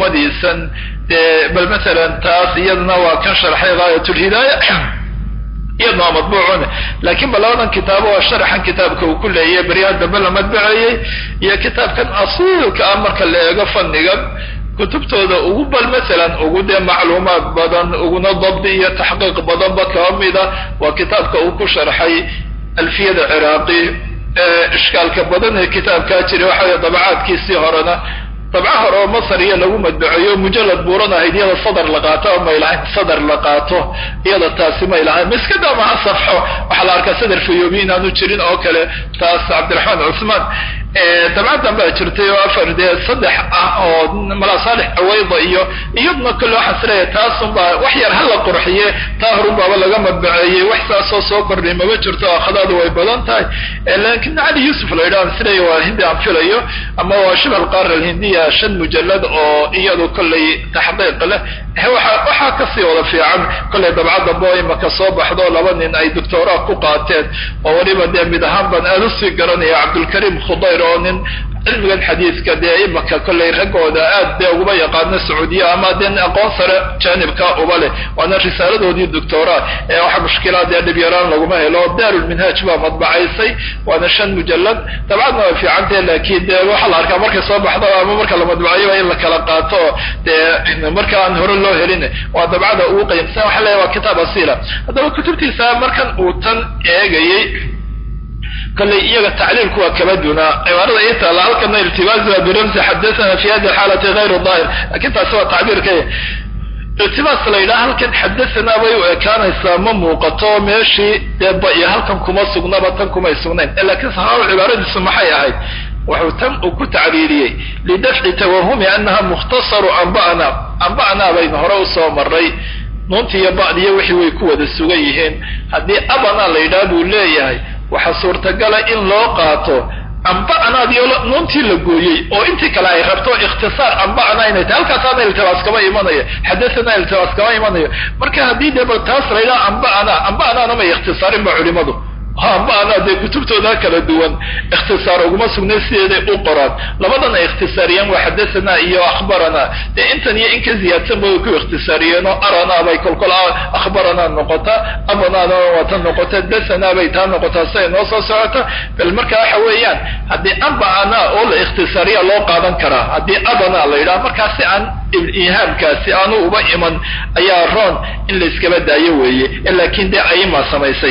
A: manduumadiisan dee bal masalan taas iyadana waa kan sharxay gaayatulhidaaya iyadna waa madbuucun laakiin ba labadan kitaabo waa sharaxan kitaabka uu ku leeyahay beryahan dambe la madbaceeyey iyo kitaabkan asiilka ah marka la eego fannigan kutubtooda ugu bal masalan ugu dee macluumaad badan uguna dabdi iyo taxqiiq badanba kaba mida waa kitaabka uu ku sharxay alfiyada ciraaqi ishkaalka badan ee kitaabkaa jira waxa weye dabacaadkiisii horena dabca hore oo masar iyo lagu madbaceeyo mujalad buuran ahayd iyada sadar la qaato oo may lahayn sadar la qaato iyada taasi may lahayn miskada maha safxo waxaa la arkaa sadar fayoobi inaanu jirin oo kale taas cabdiraxmaan cusmaan dabcadan baa jirtay oo afar dee saddex ah oo malaa saalix aweyda iyo iyadna kale waxaan isleeyahay taasunbaa wax yar hala qurxiye taa horunbaaba laga madbaceeyey wax saasoo soo kordhay maba jirto akhadaadu way badan tahay laakiin cali yuusuf la yidhaha isleeya waa hindi aan filayo ama waa shibh alqaara alhindiya shan mujalad oo iyadu kollay taxqiiq leh waxaa kasii wada fiican kollay dabcadda bo imaka soo baxdo laba nin ay doctoraa ku qaateen oo weliba dee mid ahaan baan aada usii garanaya cabdulkariim khudayr oo nin cilmigan xadiiska dee imaka kollay raggooda aad dee uguma yaqaano sacuudiya ama dee aqoon sare jaanibka uba leh waana risaaladoodii doctora ee waxa mushkilaad ee dhib yaraan laguma helo daarulminhaaj baa madbacaysay waana shan mujalad dabcadna way fiicantahe laakiin dee waxaa la arkaa markay soo baxdo ama marka la madbacayoba in la kala qaato dee marka aan hore loo helin waa dabcada ugu qayimsan waxa leeyahy waa kitaab asiila haddaba kutubtiisa markan uu tan eegayey kollay iyaga tacliilku waa kaba dunaa cibaarada ii taalla halkana iltibaasba biramsi xadathana fi hadi xaalati hayru daahir lakin taasi waa tacbiirka iltibaas la yidhaha halkan xadathana bay u ekaanaysaa ma muuqato meeshii dee ba iyo halkan kuma sugnaba tan kumay sugnayn lakiin saxaaba cibaaradiisu maxay ahayd wuxuu tan uu ku tacliiliyey lidafci tawahumi anaha mukhtasaru amba'na amba'na baynu hore usoo maray nuunti iyo ba'diyo wixii way ku wada sugan yihiin haddii abana la yidhaha buu leeyahay waxaa suurtagala in loo qaato amba'naadiyo nuuntii la gooyey oo intii kale ay rabto ikhtisaar amba'na inay tahay halkaasaana iltibaas kama imanayo xadathana iltibaas kama imanayo marka haddii dee bal taas la yidhaha amba'na amba'naana may ikhtisaarin ba culimadu amba'na dee kutubtooda kala duwan ikhtisaar uguma sugnay sideeday u qoraan labadan ay ikhtisaariyeen waa xadathana iyo akhbarana dee intan iyo in ka ziyaadsan bay ku ikhtisaariyeenoo arana bay kolkol akhbarana noqota abanaana waa tan noqota dathana bay taa noqotaa siday noo soo socota bal marka waxa weeyaan haddii amba'ana oo la ikhtisaariya loo qaadan karaa haddii abana la yidhaha markaa si aan ihaamkaasi aanu uba iman ayaa roon in la iskaba daayo weeye laakiin dee ayima samaysay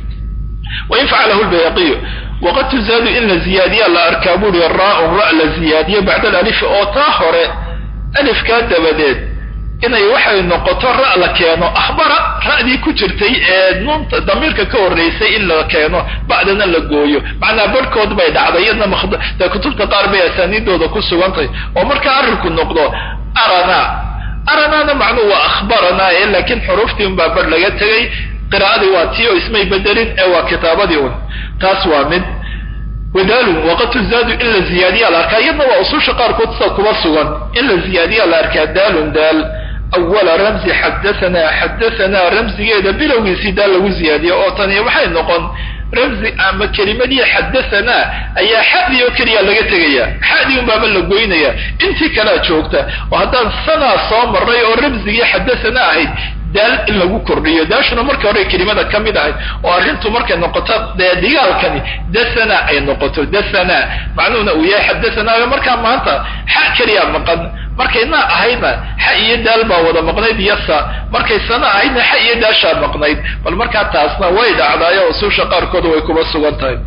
A: wain facalahu lbayaqiyu waqad tuzaadu in la ziyaadiya la arkaa buuri raa-un ra la ziyaadiyo bacda alif oo taa hore alifkaa dabadeed inay waxay noqoto ra la keeno akhbara ra'dii ku jirtay ee nuunta damiirka ka horreysay in la keeno bacdana la gooyo macnaa barhkood bay dhacday iyadna dee kutubta qaar bay asaaniidooda ku sugantahay oo markaa arrinku noqdo arana aranaana macnuu waa akhbarana ee laakiin xuruuftii unbaa bar laga tegay qiraa'adii waa tii oo ismay bedelin ee waa kitaabadii un taas waa mid wadaalun waqad tuzaadu in la ziyaadiya la arkaa iyadna waa ususha qaarkood sida kuba sugan in la ziyaadiya la arkaa daalun daal awala ramzi xadathana xadathana ramzigeeda bilowgiisii daal lagu ziyaadiyo oo tani waxay noqon ramzi ama kelimadii xadathana ayaa xadii oo keliya laga tegaya xadii un baaba la goynaya intii kalea joogta oo haddaan sanaa soo maray oo ramzigii xadathana ahayd daal in lagu kordhiyo daashuna marka hore kelimada ka mid ahayd oo arrintu markay noqoto dee digaalkani dathana ay noqoto dathana macnuhuna uu yahay xadathana markaa maanta xa keliya maqan markay na ahaydna xa iyo daal baa wada maqnayd iyo sa markay sana ahaydna xa iyo daashaa maqnayd bal markaa taasna way dhacdaayo usuusha qaarkood way kuba sugan tahay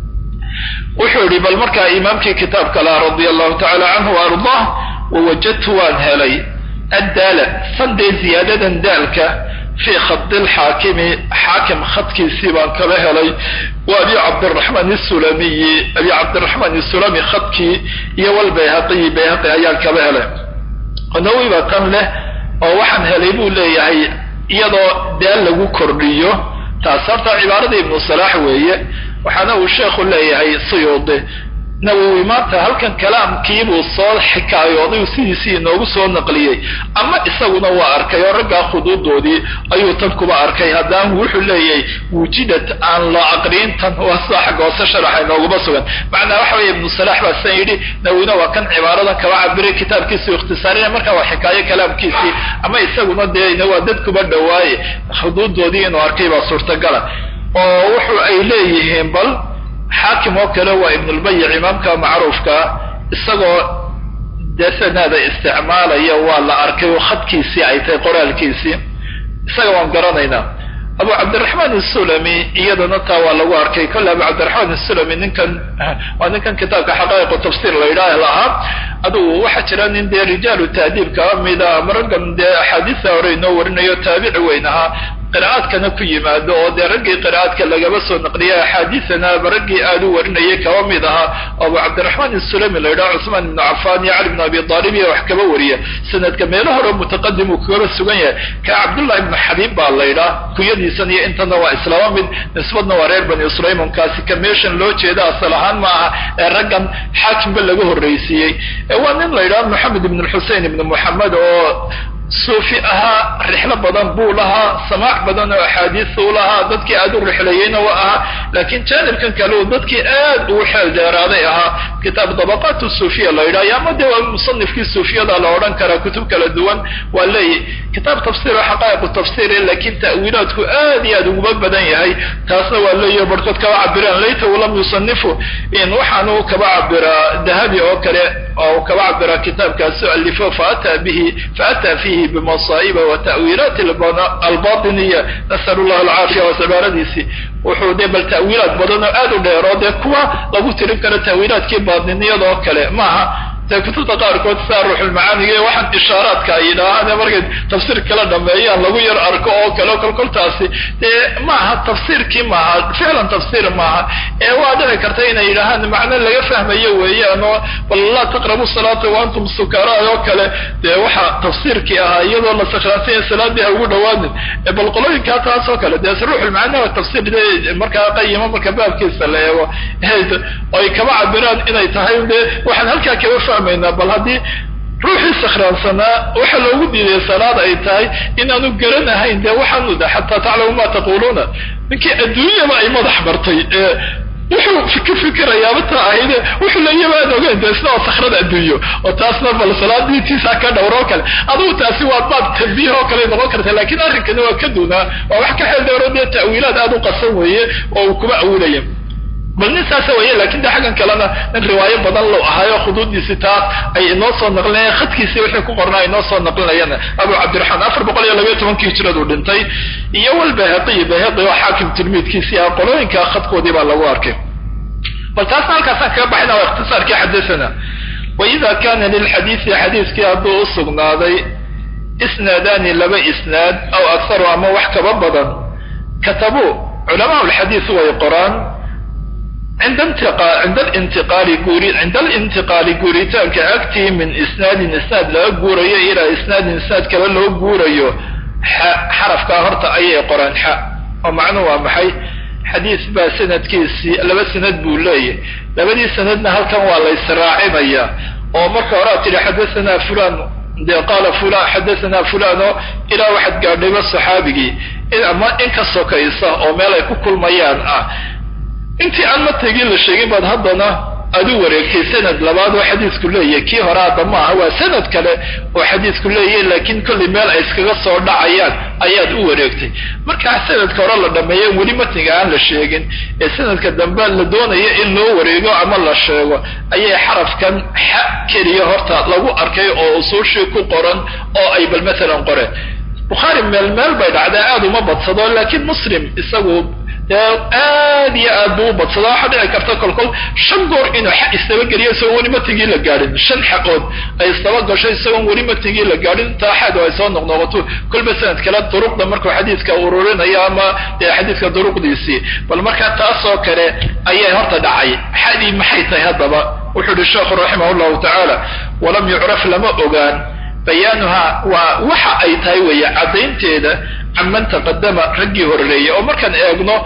A: wuxuu yidhi bal markaa imaamkii kitaabka laha radia allahu tacala canhu wa ardaah wawajadtu waan helay addaala sandee ziyaadadan daalka fii khadi lxaakimi xaakim khadkiisii baan kala helay wa abi cabdiraxmaan isulamiyi abi cabdiraxmaan isulami khadkii iyo walbayhaqiyi bayhaqi ayaan kala helay nawi baa tan leh oo waxaan helay buu leeyahay iyadoo daal lagu kordhiyo taas horta cibaaradii ibnu salaax weeye waxaana uu sheekhu leeyahay suyuudi nawowi maanta halkan kalaamkiibuu soo xikaayooday sidiisii inoogu soo naqliyey ama isaguna waa arkay oo raggaa khuduudoodii ayuu tan kuba arkay haddaan wuxuu leeyahay wujidat aan la aqriin tan waa sida xagga hoose sharaxa inooguma sugan macnaa waxa weeye ibnu salaax baa san yidhi nawowina waa kan cibaaradan kaba cabiray kitaabkiisii ikhtisaarina markaa waa xikaayo kalaamkiisii ama isaguna dee waa dad kuba dhawaaye khuduudoodii inuu arkay baa suurtagala oo wuxu ay leeyihiin bal xaakim oo kale waa ibnulbayic imaamka macruufkaa isagoo dee sanaada isticmaalaya waa la arkay oo khadkiisii ay tahay qoraalkiisii isaga waan garanaynaa abu cabdiraxmaan isulami iyadana taa waa lagu arkay kolle abu cabdiraxmaan isulami ninkan waa ninkan kitaabka xaqaa'iqu tafsiir la yidhaah lahaa adugu waxaa jira nin dee rijaalu taadiib kaba mida ama raggan dee axaadiista hore inoo warinayo taabici weyn ahaa qira'aadkana ku yimaado oo dee raggii qira'aadka lagaba soo naqliyay axaadiisana raggii aad u warinayay kaba mid ahaa abu cabdiraxmaan isulami la yidhaha cusmaan ibnu cafaan iyo cali ibnu abi aalib iyo wax kaba wariya sanadka meelo hore mutaqadim uu kagaba sugan yahay ka cabdullahi ibnu xabiib baa la yidhaha kuyadiisan iyo intana waa islaama mid nisbadna waa reer bani sulaymon-kaasi ka meeshan loo jeeda asal ahaan ma aha ee raggan xaakimba laga horraysiiyey waa nin la yidhaha moxamed ibn xusein ibnu moxamed oo suufi ahaa rixlo badan buu lahaa samaac badan oo axaadiis u lahaa dadkii aad u rixlayeyna wa ahaa laakiin jaanibkan kale uu dadkii aad ugu xeel dheeraaday ahaa kitaab dabaqaat suufiya la yidhaha ama dee waa musanifkii suufiyada la odhan karaa kutub kala duwan waa leeyahy kitaab tafsir oo xaqaa'iqu tafsir laakiin ta'wiilaadku aad iyo aad uguma badan yahay taasna waa leeyahy barhkood kaba cabiraan laytahu lam yusanifu in waxaanu kaba cabiraa dahabi oo kale oo kaba cabiraa kitaabkaasu alifo faataa bihi faataa fihi bimasaa'iba wa ta'wiilaat albatiniya nasal llah alcaafiya waa cibaaradiisii wuxuu dee bal ta'wiilaad badan oo aad u dheer oo dee kuwa lagu tirin karo ta'wiilaadkii baatiniyada oo kale maaha dee kutubta qaarkood sidaa ruuxulmacaaniga iyo waxaan ishaaraadka ay yidhaahaan markay tafsiir kala dhameeyaan lagu yar arko oo kale kolkoltaasi dee maaha tafsiirkii maaha ficlan tafsiir maaha ee waa dhici karta inay yidhaahaan macno laga fahmayo weeyaan oo bal laa taqrabu salaata wa antum sukara oo kale dee waxa tafsiirkii ahaa iyadoo la sakraansanya salaadii ha ugu dhawaanin bal qolooyinkaa taas oo kale dee ruuxulmacaani waa tafsiir de markaa qayima marka baabkiisa la eego ay kaba cabiraan inay tahay de waxaan halkaa kaba fahmaynaa bal haddii ruuxii sakhraansanaa waxa loogu diiday salaad ay tahay inaanu garanahayn dee waxaanu da xataa taclamu ma taquluuna ninkii adduunyaba ay madax martay wuxuu ka fikirayaaba taa ahayde wuxuu leeyaba aan ogeyn de isna oo sakhrada adduunyo oo taasna bal salaadii tiisa ka dhowro kale adugu taasi waa baab tanbiih oo kale noqon karta lakin arrinkani waa ka duunaa waa wax ka xeel dheero dee ta'wiilaad aad u qasan weeye oo uu kuma awilaya bal nin saasa weeye lakin de xaggan kalena nin riwaayo badan lo ahaayo khuduudiisi taas ay inoo soo naqlinayaan khadkiisii wixii ku qornaa inoo soo naqlinayaan abu cabdiraxmaan afar boqol iyo labayo tobankii hijradu dhintay iyo walbayhaqi bayhaqi oo xaakim tilmiidkiisii ah qolooyinka khadkoodii baa lagu arkay bal taasna halkaasaan kaga baxayna waa ikhtisaarkii xadasana waida kana lilxadiisi xadiiskii hadduu u sugnaaday isnaadaani laba isnaad aw akharu ama wax kaba badan katabuu culamaa lxadiis way qoraan cinda lintiqaali guuri cinda alintiqaali guuritaanka agtii min isnaadin isnaad laga guurayo ilaa isnaadin isnaad kale loo guurayo xa xarafkaa horta ayay qoraan xa oo macnuhu waa maxay xadiis baa sanadkiisii laba sanad buu leeyahy labadii sanadna halkan waa la ysraacinayaa oo marka horaa tidhi xadasanaa fulan dee qaala fulan xadasanaa fulan oo ilaa waxaad gaadhayba saxaabigii ama in ka sokaysa oo meel ay ku kulmayaan ah intii aan matagii la sheegin baad haddana aad u wareegtay sanad labaad oo xadiisku leeyahay kii hore hadda ma aha waa sanad kale oo xadiisku leeyahay laakiin kollay meel ay iskaga soo dhacayaan ayaad u wareegtay markaa sanadka hore la dhameeyo weli matniga aan la sheegin ee sanadka dambe la doonayo in loo wareego ama la sheego ayay xarafkan xa keliya horta lagu arkay oo usuushii ku qoran oo ay bal maalan qoreen bukhaari meel meel bay dhacdaa aad uma badsado laakiin muslim isagu dee aad iyo aad buu u badsada waxaa dhici karta kolkol shan goor inuu xa isdabageliyo isagoon weli matigii la gaadhin shan xaqood ay isdaba gasho isagoon weli matigii la gaadhin taa xaad ay soo noqnoqoto kolba sanad kale duruqda markuu xadiiska ururinayo ama dee xadiiska duruqdiisii bal markaa taasoo kale ayay horta dhacay xadii maxay tahay haddaba wuxuu yihi sheekhu raximah llahu tacaala walam yucraf lama ogaan bayaanuha waa waxa ay tahay weeye caddaynteeda canman taqadama raggii horeeyey oo markaan eegno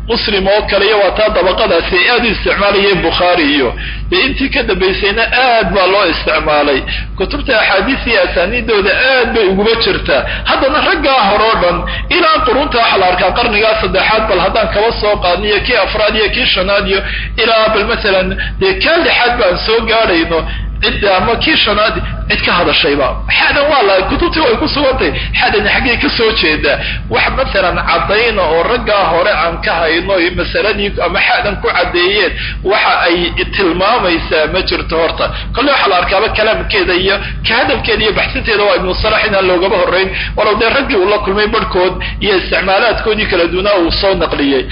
A: muslim oo kale iyo waa taa dabaqadaasi ay aad u isticmaalayeen bukhaari iyo dee intii ka dambaysayna aad baa loo isticmaalay kutubta axaadiis iyo asaaniidooda aad bay uguba jirtaa haddana raggaa hore o dhan ilaa qurunta waxa la arkaa qarnigaa saddexaad bal haddaan kaba soo qaadniyo kii afraad iyo kii shanaad iyo ilaa bal masalan dee kaa lixaad baan soo gaadhayno cidda ama kii shanaad cid ka hadashayba xadan waa la kutubtii way ku sugantay xadani xaggay ka soo jeedaa wax masalan caddayna oo raggaa hore aan ka hayno masaladii ama xadan ku caddeeyeen waxa ay tilmaamaysaa ma jirto horta kolle waxaa la arkaaba kalaamkeeda iyo ka hadalkeeda iyo baxsinteeda waa ibnu salax inaan loogaba horrayn walow dee raggii uu la kulmay barhkood iyo isticmaalaadkoodii kala duunaa uu soo naqliyey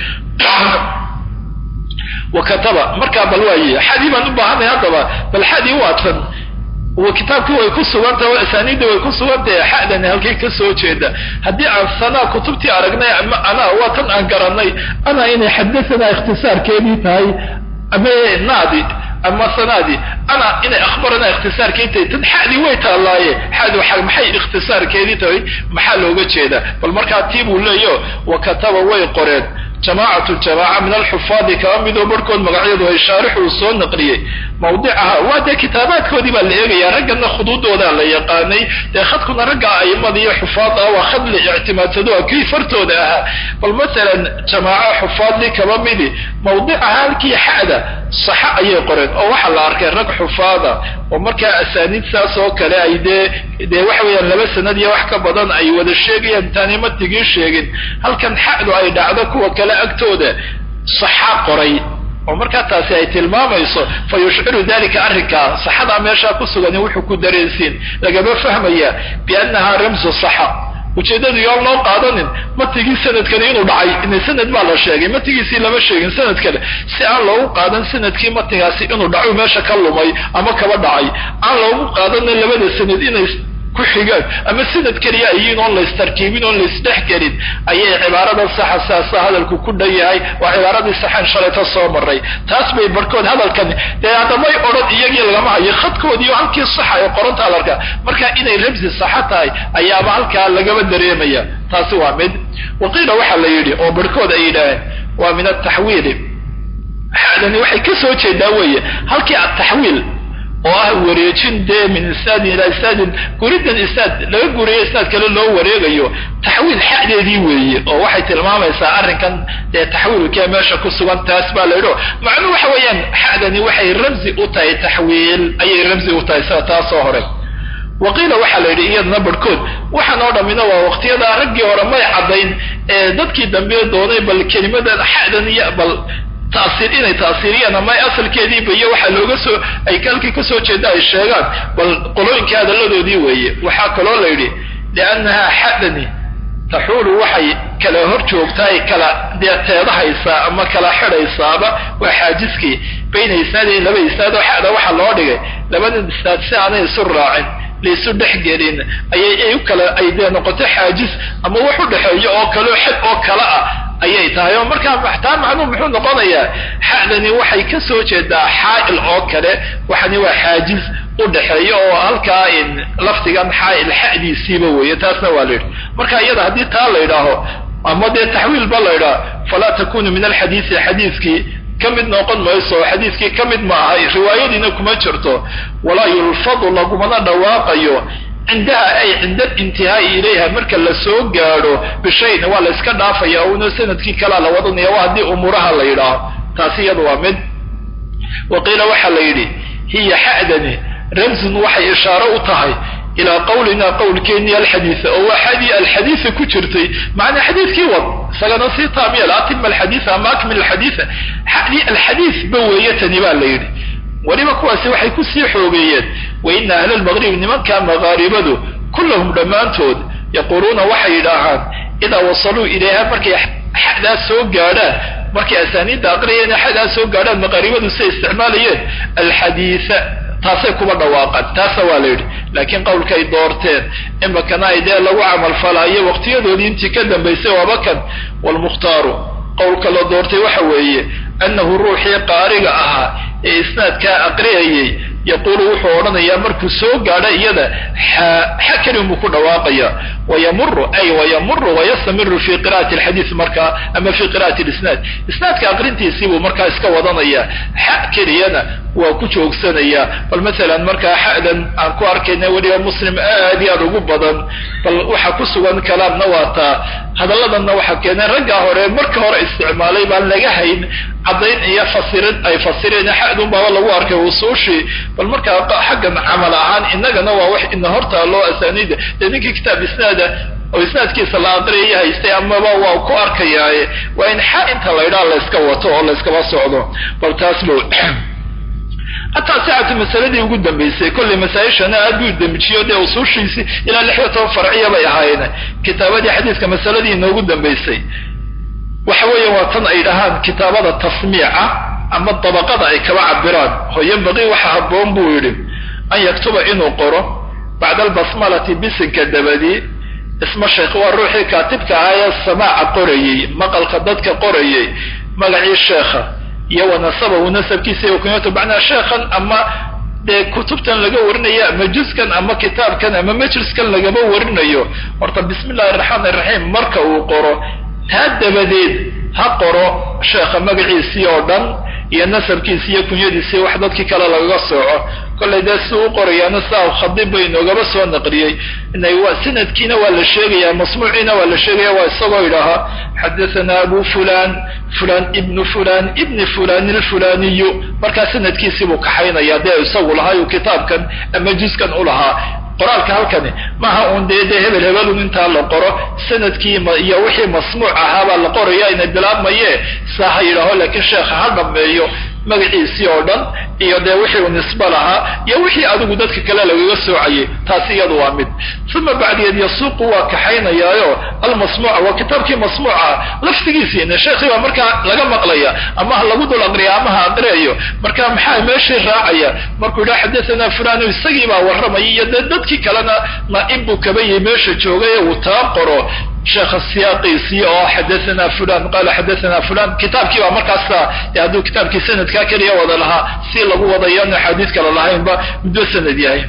A: wakataba markaa bal waaye xadii baan u baahanay haddaba bal xadii waatan kitaabkii way ku sugantahay o asaaniidda way ku sugantahay xadani halkay ka soo jeeda haddii aan sanaa kutubtii aragnay ama anaa waa tan aan garanay anaa inay xadasanaa ikhtisaarkeedii tahay ama naadi ama sanaadi ana inay akhbarana ikhtisaarkeedii tahay tan xadii way taallaaye xadi maxay ikhtisaarkeedii tahay maxaa looga jeeda bal markaa tii buu leeyo wakataba way qoreen jamaacatu jamaaca min alxufaadi kaba midoo barhkood magacyadu ay shaarixu uu soo naqliyey mawdicaha waa dee kitaabaadkoodii baa la eegaya raggana khuduudoodaa la yaqaanay dee khadkuna ragga aimada iyo xufaad ah waa khad la ictimaadsado a kii fartooda ahaa bal masalan jamaaco xufaadli kaba midi mawdicaha halkii xada saxa ayay qoreen oo waxaa la arkay rag xufaada oo markaa asaaniid saas oo kale ay dee dee waxa weeyaan laba sanad iyo wax ka badan ay wada sheegayaan intaanay matigii sheegin halkan xadu ay dhacdo kuwa kale agtooda saxa qoray oo markaa taasi ay tilmaamayso fa yushciru dalika arrinkaa saxadaa meeshaa ku sugan wuxuu ku dareensiin lagama fahmaya biannaha ramsu saxa ujeeddadu yoon loo qaadanin matigii sanadkani inuu dhacay ina sanad baa la sheegay matigiisii lama sheegin sanad kale si aan loogu qaadan sanadkii matigaasi inuu dhacu meesha ka lumay ama kaba dhacay aan loogu qaadana labada sanad inay ku xigaan ama sanad keliya ayiin oon laystarkiibin oon laysdhexgelin ayay cibaarada saxa saasa hadalku ku dhan yahay waa cibaaradii saxan shalayta soo maray taas bay barhkood hadalkan dee haddamay odhan iyagii lagama hayo khadkoodiiyo halkii saxa ee qoranta adarka marka inay ramsi saxa tahay ayaaba halkaa lagaba dareemaya taasi waa mid waqiila waxaa la yidhi oo barhkood ay yidhaaheen waa min ataxwiili xadani waxay ka soo jeedaa weeye halkii ataxwiil oo ah wareejin dee min isnaadin ilaa isnaadin guridan isnaad laga guriyo isnaad kale loo wareegayo taxwiil xadeedii weeye oo waxay tilmaamaysaa arrinkan dee taxwiilkee meesha ku sugan taas baa la yidhi macnuu waxa weeyaan xadani waxay ramsi u tahay taxwiil ayay ramsi u tahay sida taasoo hore waqiila waxaa la yidhi iyadana barhkood waxaan oo dhammina waa waqtiyadaa raggii hore may caddayn ee dadkii dambe doonay bal kelimadan xadan iyo bal taasiir inay taasiiriyaan ama asalkeediiba iyo waxaa looga soo ay halkii ka soo jeeda ay sheegaan bal qolooyinkii hadalladoodii weeye waxaa kaloo la yidhi liannahaa xadani taxuulu waxay kala hor joogtaay kala dee teedahaysaa ama kala xidhaysaaba waa xaajiskii bayna isnaadayn laba isnaad oo xada waxaa loo dhigay labada isnaad si aanay isu raacin laysu dhexgelin ayay ay u kala ay dee noqoto xaajis ama wax u dhexeeyo oo kaleo xad oo kale ah ayay tahay oo markaa taa macnuu muxuu noqonayaa xadani waxay ka soo jeedaa xaa'il oo kale waxani waa xaajiz u dhexeeya oo halkaa lafdigan xaa'il xadiisiiba weeye taasna waa la yidhi marka iyada haddii taa la yidhaaho ama dee taxwiil ba la yidhaho falaa takunu min alxadiisi xadiiskii ka mid noqon mayso xadiiskii ka mid ma ahay riwaayadiina kuma jirto walaa yulfadu lagumana dhawaaqayo cindaha ay cinda alintihaai ilayha marka la soo gaadho bishayn waa la iska dhaafaya una sanadkii kalaa la wadanaya waa haddii umuuraha la yidhaaho taasi iyada waa mid wa qiila waxaa la yidhi hiya xadani ramsun waxay ishaaro u tahay ilaa qawlina qowlkeennii alxadiisa oo waa xadii alxadiisa ku jirtay macnaa xadiiskii wad isagana sii taamiyal atima alxadiisa ama akmil alxadiisa xadii alxadiis ba weeye tani baa la yidhi weliba kuwaasi waxay kusii xoogeeyeen wa ina ahla lmaqrib nimanka maqaaribadu kullahum dhammaantood yaquuluuna waxay yidhaahaan idaa wasaluu ilayha markay xadaas soo gaadhaan markay asaaniidda aqriyeen xadaas soo gaadhaan maqaaribadu say isticmaalayeen alxadiisa taasay kuba dhawaaqaan taasa waa la yidhi laakiin qowlkaay doorteen imakana ay dee lagu camalfalaayo waqtiyadoodii intii ka dambaysay waaba kan waalmukhtaaru qowlka la doortay waxa weeye annahu ruuxii qaariga ahaa ee isnaadkaa aqriyayay yaquulu wuxuu odhanayaa markuu soo gaadho iyada xa kelin buu ku dhawaaqaya wayamuru ay wayamuru wayastamiru fi qira'ati alxadiis markaa ama fi qira'ati lisnaad isnaadka aqrintiisiibuu markaa iska wadanaya xa keliyana waa ku joogsanaya bal masalan markaa xa'dan aan ku arkayna weliba muslim aad iyo aad ugu badan bal waxa ku sugan kalaamna waa taa hadalladanna waxaa keenay raggaa hore marka hore isticmaalay baan laga hayn caddayn iyo fasirin ay fasireen xa'dun baaba lagu arkay usuushii bal markaa xaggan camal ahaan innagana waa wax ina hortaaloo asaaniida dee ninkii kitaab isnaada oo isnaadkiisa la aqriyaya haystay amaba waa ku arkayaaye waa in xa inta laydhaa layska wato oo layskaba socdo bal taas bo hataa sicatu masaladii ugu dambaysay kollay masaa-ishana aad buu damijiyo dee usuushiisii ilaa lix iyo toban farciya bay ahaayeen kitaabadii xadiiska masaladii inoogu dambaysay waxa weeya waa tan ay dhahaan kitaabada tasmiica ama dabaqada ay kaba cabiraan oo yambaqii waxa habboon buu yidhi an yaktuba inuu qoro bacda albasmalati bisinka dabadii isma sheekh waa ruuxii kaatibka ahaa ee samaaca qorayey maqalka dadka qorayey magacii sheekha iyo wa nasabahu nasabkiisa iyo kunyatu macnaa sheekhan ama dee kutubtan laga warinayo ama juskan ama kitaabkan ama majliskan lagama warinayo horta bismi illahi araxmaan iraxiim marka uu qoro taa dabadeed ha qoro sheekha magaciisii oo dhan iyo nasabkiisi iyo kunyadiisii wax dadkii kale lagaga sooco kollay dee si u qorayaana saa khadib bay inoogaba soo naqliyey sanadkiina waa la sheegaya masmuuciina waa la sheegaya waa isagoo idhaahaa xadathana abu fulan fulan ibnu fulan ibni fulan ilfulaniyu markaa sanadkiisii buu kaxaynaya dee isagu lahaa uu kitaabkan ama juskan u lahaa qoraalka halkani maaha uun dee dee hebel hebelun intaa la qoro sanadkii iyo wixii masmuuc ahaabaa la qoraya inay bilaabmaye saa ha yidhaaho laakiin sheekha ha dhameeyo magaciisii oo dhan iyo dee wixii uu nisbe lahaa iyo wixii adigu dadka kale lagaga soocayay taasi iyadu waa mid uma bacdigeed yasuuqu waa kaxaynayaayo almasmuuca waa kitaabkii masmuuca laftigiisiina sheekhii baa markaa laga maqlaya ama ha lagu dul aqriya ama ha aqriyayo marka maxaa meeshii raacaya markuu yidhaha xadathana fulano isagii baa warramaya iyo dee dadkii kalena naa'ib buu kaba yihi meesha joogay ee uu taa qoro sheekha siyaaqiisii oo xadathana fulan qaala xadathana fulan kitaabkii baa markaasa hadduu kitaabkii sanadkaa keliya wada lahaa si lagu wadayan axaadiis kale lahaynba muddo sanad yahay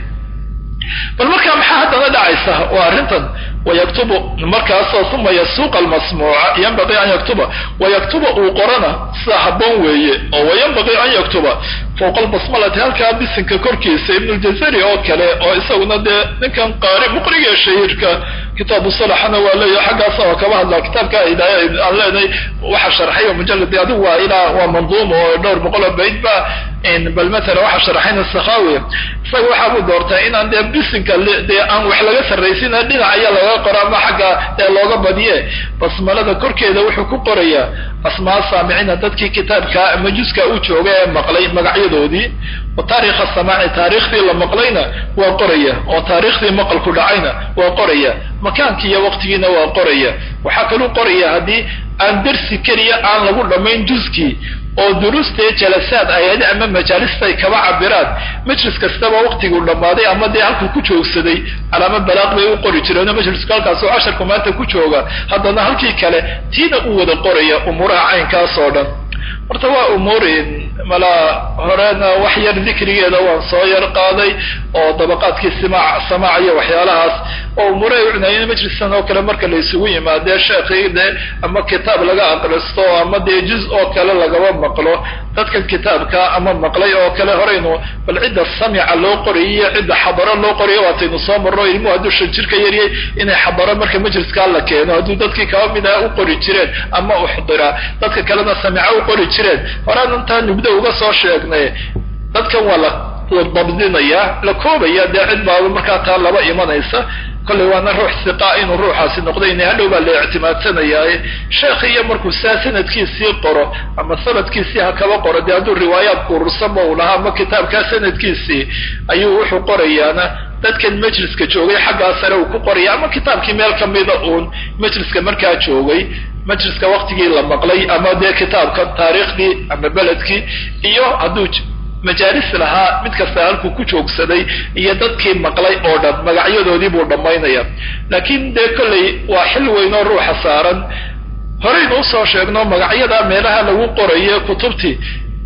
A: bal markaa maxaa haddana dhacaysa waa arrintan wayaktubu markaasoo uma yasuuqa almasmuuca yanbaqii an yaktuba wayaktuba uu qorana sida habboon weeye oo wayanbaqii an yaktuba fowqa albasmalati halkaa bisinka korkiisa ibnuljazari oo kale oo isaguna dee ninkan qaari muqriga shahiirka kitaabu salaxana waa leeyahay xaggaasa oo kaba hadlaa kitaabka hidaaya aan leenahay waxa sharxay oo mujaladi adigu waa ilaa waa manduum oo dhowr boqol oo bayd ba bal matala waxa sharaxayna sakhawi isaga waxaa buu doortaa inaan dee bisinka dee aan wax laga sarraysina dhinac ayaa laga qoro ama xagga dee looga badiye basmalada korkeeda wuxuu ku qorayaa asmaa saamicina dadkii kitaabka ama juska u jooga ee maqlay magacyadoodii wa taarikha samaaci taariikhdii la maqlayna waa qoraya oo taariikhdii maqalku dhacayna waa qoraya makaankii iyo waqtigiina waa qoraya waxaa kaluu qoraya haddii aan dersi keliya aan lagu dhammayn juskii oo duruustee jalasaad ayadi ama majaalista ay kaba cabiraan majlis kastaba waqtiguu dhammaaday ama dee halkuu ku joogsaday calaamo balaaq bay u qori jireenoo majlisku halkaasoo casharku maanta ku jooga haddana halkii kale tiina u wada qoraya umuuraha caynkaas oo dhan horta waa umuurin malaa horena wax yar dikrigeeda waan soo yar qaaday oo dabaqaadkii simaac samaac iyo waxyaalahaas oo umuuray u cunayeen majliskan oo kale marka la isugu yimaadee sheekhii dee ama kitaab laga aqristo ama dee juz oo kale lagaba maqlo dadkan kitaabka ama maqlay oo kale horaynu bal cidda samica loo qorayay iyo cidda xadaro loo qorayo waataynu soo marno ilmuhu hadduu shan jirka yaryay inay xadaro marka majliskaa la keeno hadduu dadkii kaba mid aha u qori jireen ama uxdira dadka kalena samica u qori jireen horaan intaa nubdo uga soo sheegnay dadkan waa la dabdinaya la koobaya dee cid baaba markaa taa laba imanaysa kollay waana ruux siqaa inuu ruuxaasi noqday ina hadhow baa la ictimaadsanayaaye sheekh iyo markuu saa sanadkiisii qoro ama sanadkiisii ha kaba qoro dee hadduu riwaayaadku urursama uu lahaa ama kitaabkaa sanadkiisii ayuu wuxuu qorayaana dadkan majliska joogay xaggaa sare uu ku qoraya ama kitaabkii meel kamida uun majliska markaa joogay majliska waqtigii la maqlay ama dee kitaabka taariikhdii ama beledkii iyo hadduu majaalis lahaa mid kasta halkuu ku joogsaday iyo dadkii maqlay oo dhan magacyadoodii buu dhammaynaya laakiin dee kollay waa xil weyn oo ruuxa saaran horaynu usoo sheegno magacyada meelaha lagu qorayo kutubtii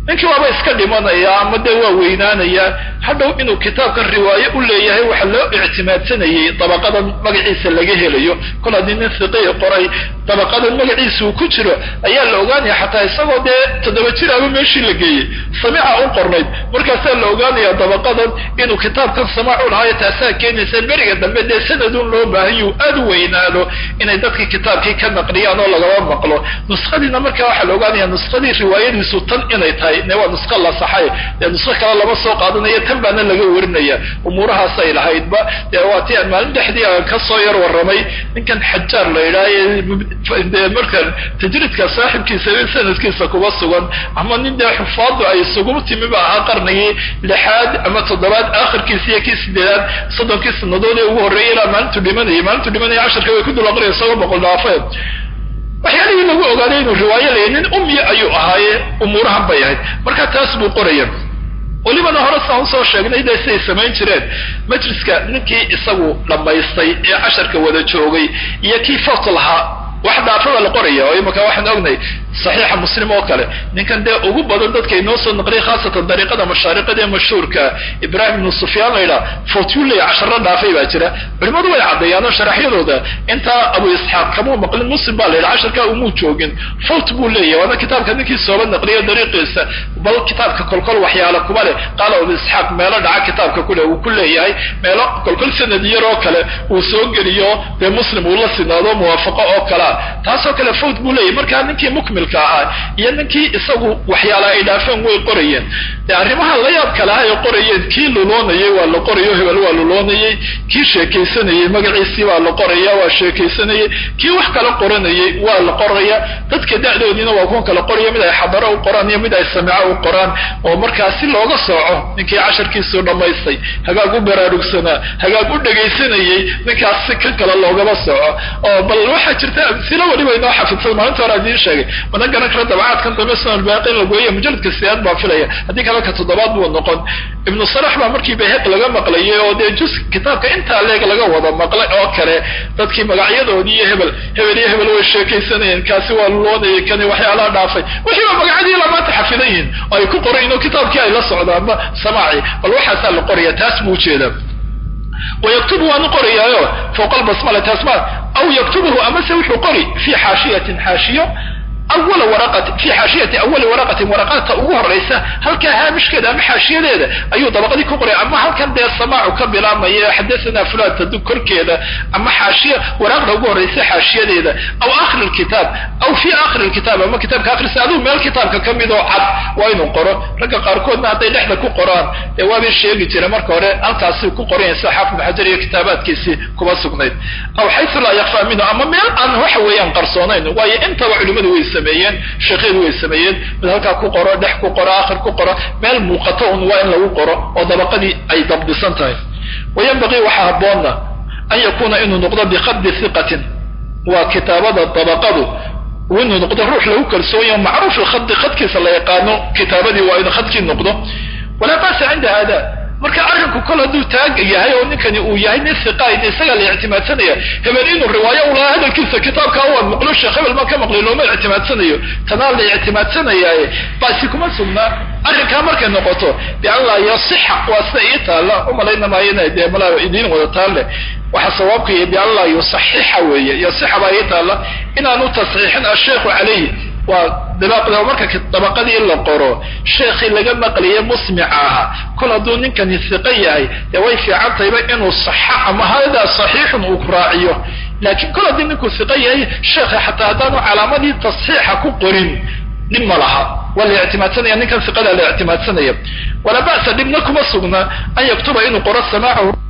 A: ninkii waaba iska dhimanaya ama dee waa weynaanaya hadhow inuu kitaabkan riwaaye u leeyahay waxa loo ictimaadsanayey dabaqadan magaciisa laga helayo kol haddii nin hiqii qoray dabaqadan magaciisa uu ku jiro ayaa la ogaanaya xataa isagoo dee toddoba jir aba meeshii la geeyey samiica u qornayd markaasaa la ogaanaya dabaqadan inuu kitaabkan samaacu lahaayo taasaa keenaysa beriga dambe dee sanadun loo baahanyu aada u weynaado inay dadkii kitaabkii ka naqliyaan oo lagaba maqlo nuskhadiina markaa waxaa la ogaanaya nuskadii riwaayadiisu tan inay tahay ne waa nuska la saxay dee nusko kale lama soo qaadanaya tan baana laga warinaya umuurahaas ay lahaydba dee waa ti aan maalin dhexdii aan ka soo yar warramay ninkan xajaar la yidhaaha dee markan tajriidka saaxibkiisa sanadkiisa kuba sugan ama nin dee xufaadu ay isugu timi ba ahaa qarnigii lixaad ama toddobaad aakhirkiisa iyo kii sideedaad soddonkii sanadood ee ugu horreeyay ilaa maalintu dhimanayay maalintu dhimanaya casharka way ku dul aqriya isagoo boqol dhaafeen waxyaalihii lagu ogaaday inuu riwaayo leeyahy nin ummi ayuu ahaaye umuurahan bay ahayd marka taas buu qoraya welibana hore saan usoo sheegnay de siday samayn jireen majliska ninkii isagu dhammaystay ee casharka wada joogay iyo kii fort lahaa wax dhaafaba la qoraya oo imaka waxaan ognay saxiixa muslim oo kale ninkan dee ugu badan dadka inoo soo naqliyay khaasatan dariiqada mashaariqada ee mashhuurka ibrahim ibnu sufyaan la yidhaha fortuley casharo dhaafay baa jira culimadu way caddeeyaan oo sharaxyadooda intaa abu isxaaq kamuu maqlin muslim baa la yidhaha casharkaa umuu joogin fort buu leeyahy waana kitaabka ninkii sooba naqliyo dariiqiisa bal kitaabka kolkol waxyaala kuma leh qaala abu isxaaq meelo dhaca kitaabka kule uu ku leeyahay meelo kolkol sanad yar oo kale uu soo geliyo dee muslim uu la sinaado muwaafaqo oo kalea taasoo kale fort buu leeyahy markaa ninkii mukmil ahaa iyo ninkii isagu waxyaala ay dhaafeen way qorayeen dee arrimaha la yaab kalaha ay qorayeen kii luloonayay waa la qorayo hebel waa luloonayey kii sheekaysanayey magaciisii waa la qoraya waa sheekaysanayey kii wax kala qoranayey waa la qoraya dadka da'doodiina waa kuwan kala qoraya mid ay xadaro u qoraan iyo mid ay samico u qoraan oo markaa si looga sooco ninkii casharkiisuu dhammaystay hagaag u baraarugsanaa hagaag u dhegaysanayey ninkaas si kan kale loogaba sooco oo bal waxaa jirta amsilo weliba inoo xafidsan maalinta hore adiin sheegay mana garan karo dabacaadkan dambe sunan baaqi in la gooya mujaladka siyaad baa filaya haddii kale ka toddobaad buu noqon ibnu salax baa markii bayhaq laga maqlayay oo dee jus kitaabka intaa leeg laga wada maqlay oo kale dadkii magacyadoodii iyo hebel hebel iyo hebel way sheekaysanayeen kaasi waa luloonayay kani waxyaalaha dhaafay wixiiba magacadii lamaanta xafidan yihin oo ay ku qorayin oo kitaabkii ay la socdaanba samaaci bal waxaasaa la qoraya taas buu ujeedaa wayaktubu waanu qorayaayo fowqa albasmala taas ma aw yaktubuhu amase wuxuu qori fi xaashiyatin xaashiyo awala waraqati fi xaashiyati awali waraqatin waraqaadta ugu horaysa halkaa haamishkeeda ama xaashiyadeeda ayuu dabaqadii ku qoray ama halkan dee samaacu ka bilaabmaya xadathana fulan tadu korkeeda ama xaashiya waraaqda ugu horaysa xaashiyadeeda aw akhir lkitaab aw fi akhir lkitaab ama kitaabka akhirisa aduu meel kitaabka ka mid oo cad waa inuu qoro ragga qaarkoodna hadday dhexda ku qoraan dee waabay sheegi jira marka hore halkaasi ku qoranaya sida xaafid xajar iyo kitaabaadkiisii kuba sugnayd aw xaysu laa yakfaa minhu ama meel aan waxa weeyaan qarsoonayn waayo intaba culimadu way sameeyeen sheekhyadu way sameeyeen mid halkaa ku qoro dhex ku qoro akhir ku qoro meel muuqato un waa in lagu qoro oo dabaqadii ay dabdisan tahay wayanbaqii waxaa habboonna an yakuuna inuu noqdo biqabdi hiqatin waa kitaabada dabaqadu inuu noqdo ruux lagu kalsoonyaho macruuf ilkhadi khadkiisa la yaqaano kitaabadii waa inuu khadkii noqdo walaa ba'sa cinda hada marka arrinku kol hadduu taag yahay oo ninkani uu yahay nin hiqaid isagaa la ictimaadsanaya hebel inuu riwaayo u lahaa hadalkiisa kitaabkaa waan maqlo sheekh hebel maan ka maqlay looma ictimaadsanayo tanaa la ictimaadsanayaaye baasi kuma sugnaa arrinkaa markay noqoto bian laa yasixa waa sida ii taalla umalayna maayo ina dee malaa idiin wada taalle waxaa sawaabka yahay bian laa yusaxixa weeye yasixa baa ii taalla inaanu tasxiixin asheikhu calayhi waa dabaqda marka dabaqadii la qoro sheekhii laga maqliye musmica ahaa kol hadduu ninkani hiqo yahay dee way fiican tahayba inuu saxa ama hadaa saxiixun uu raaciyo laakiin kol haddii ninkuu hiqo yahay sheekha xataa haddaanu calaamadii tasxiixa ku qorin dhib ma laha waa la ictimaadsanaya ninkan hiqadaa la ictimaadsanaya walaa ba'sa dhibna kuma sugna an yaktuba inuu qoro samaacahu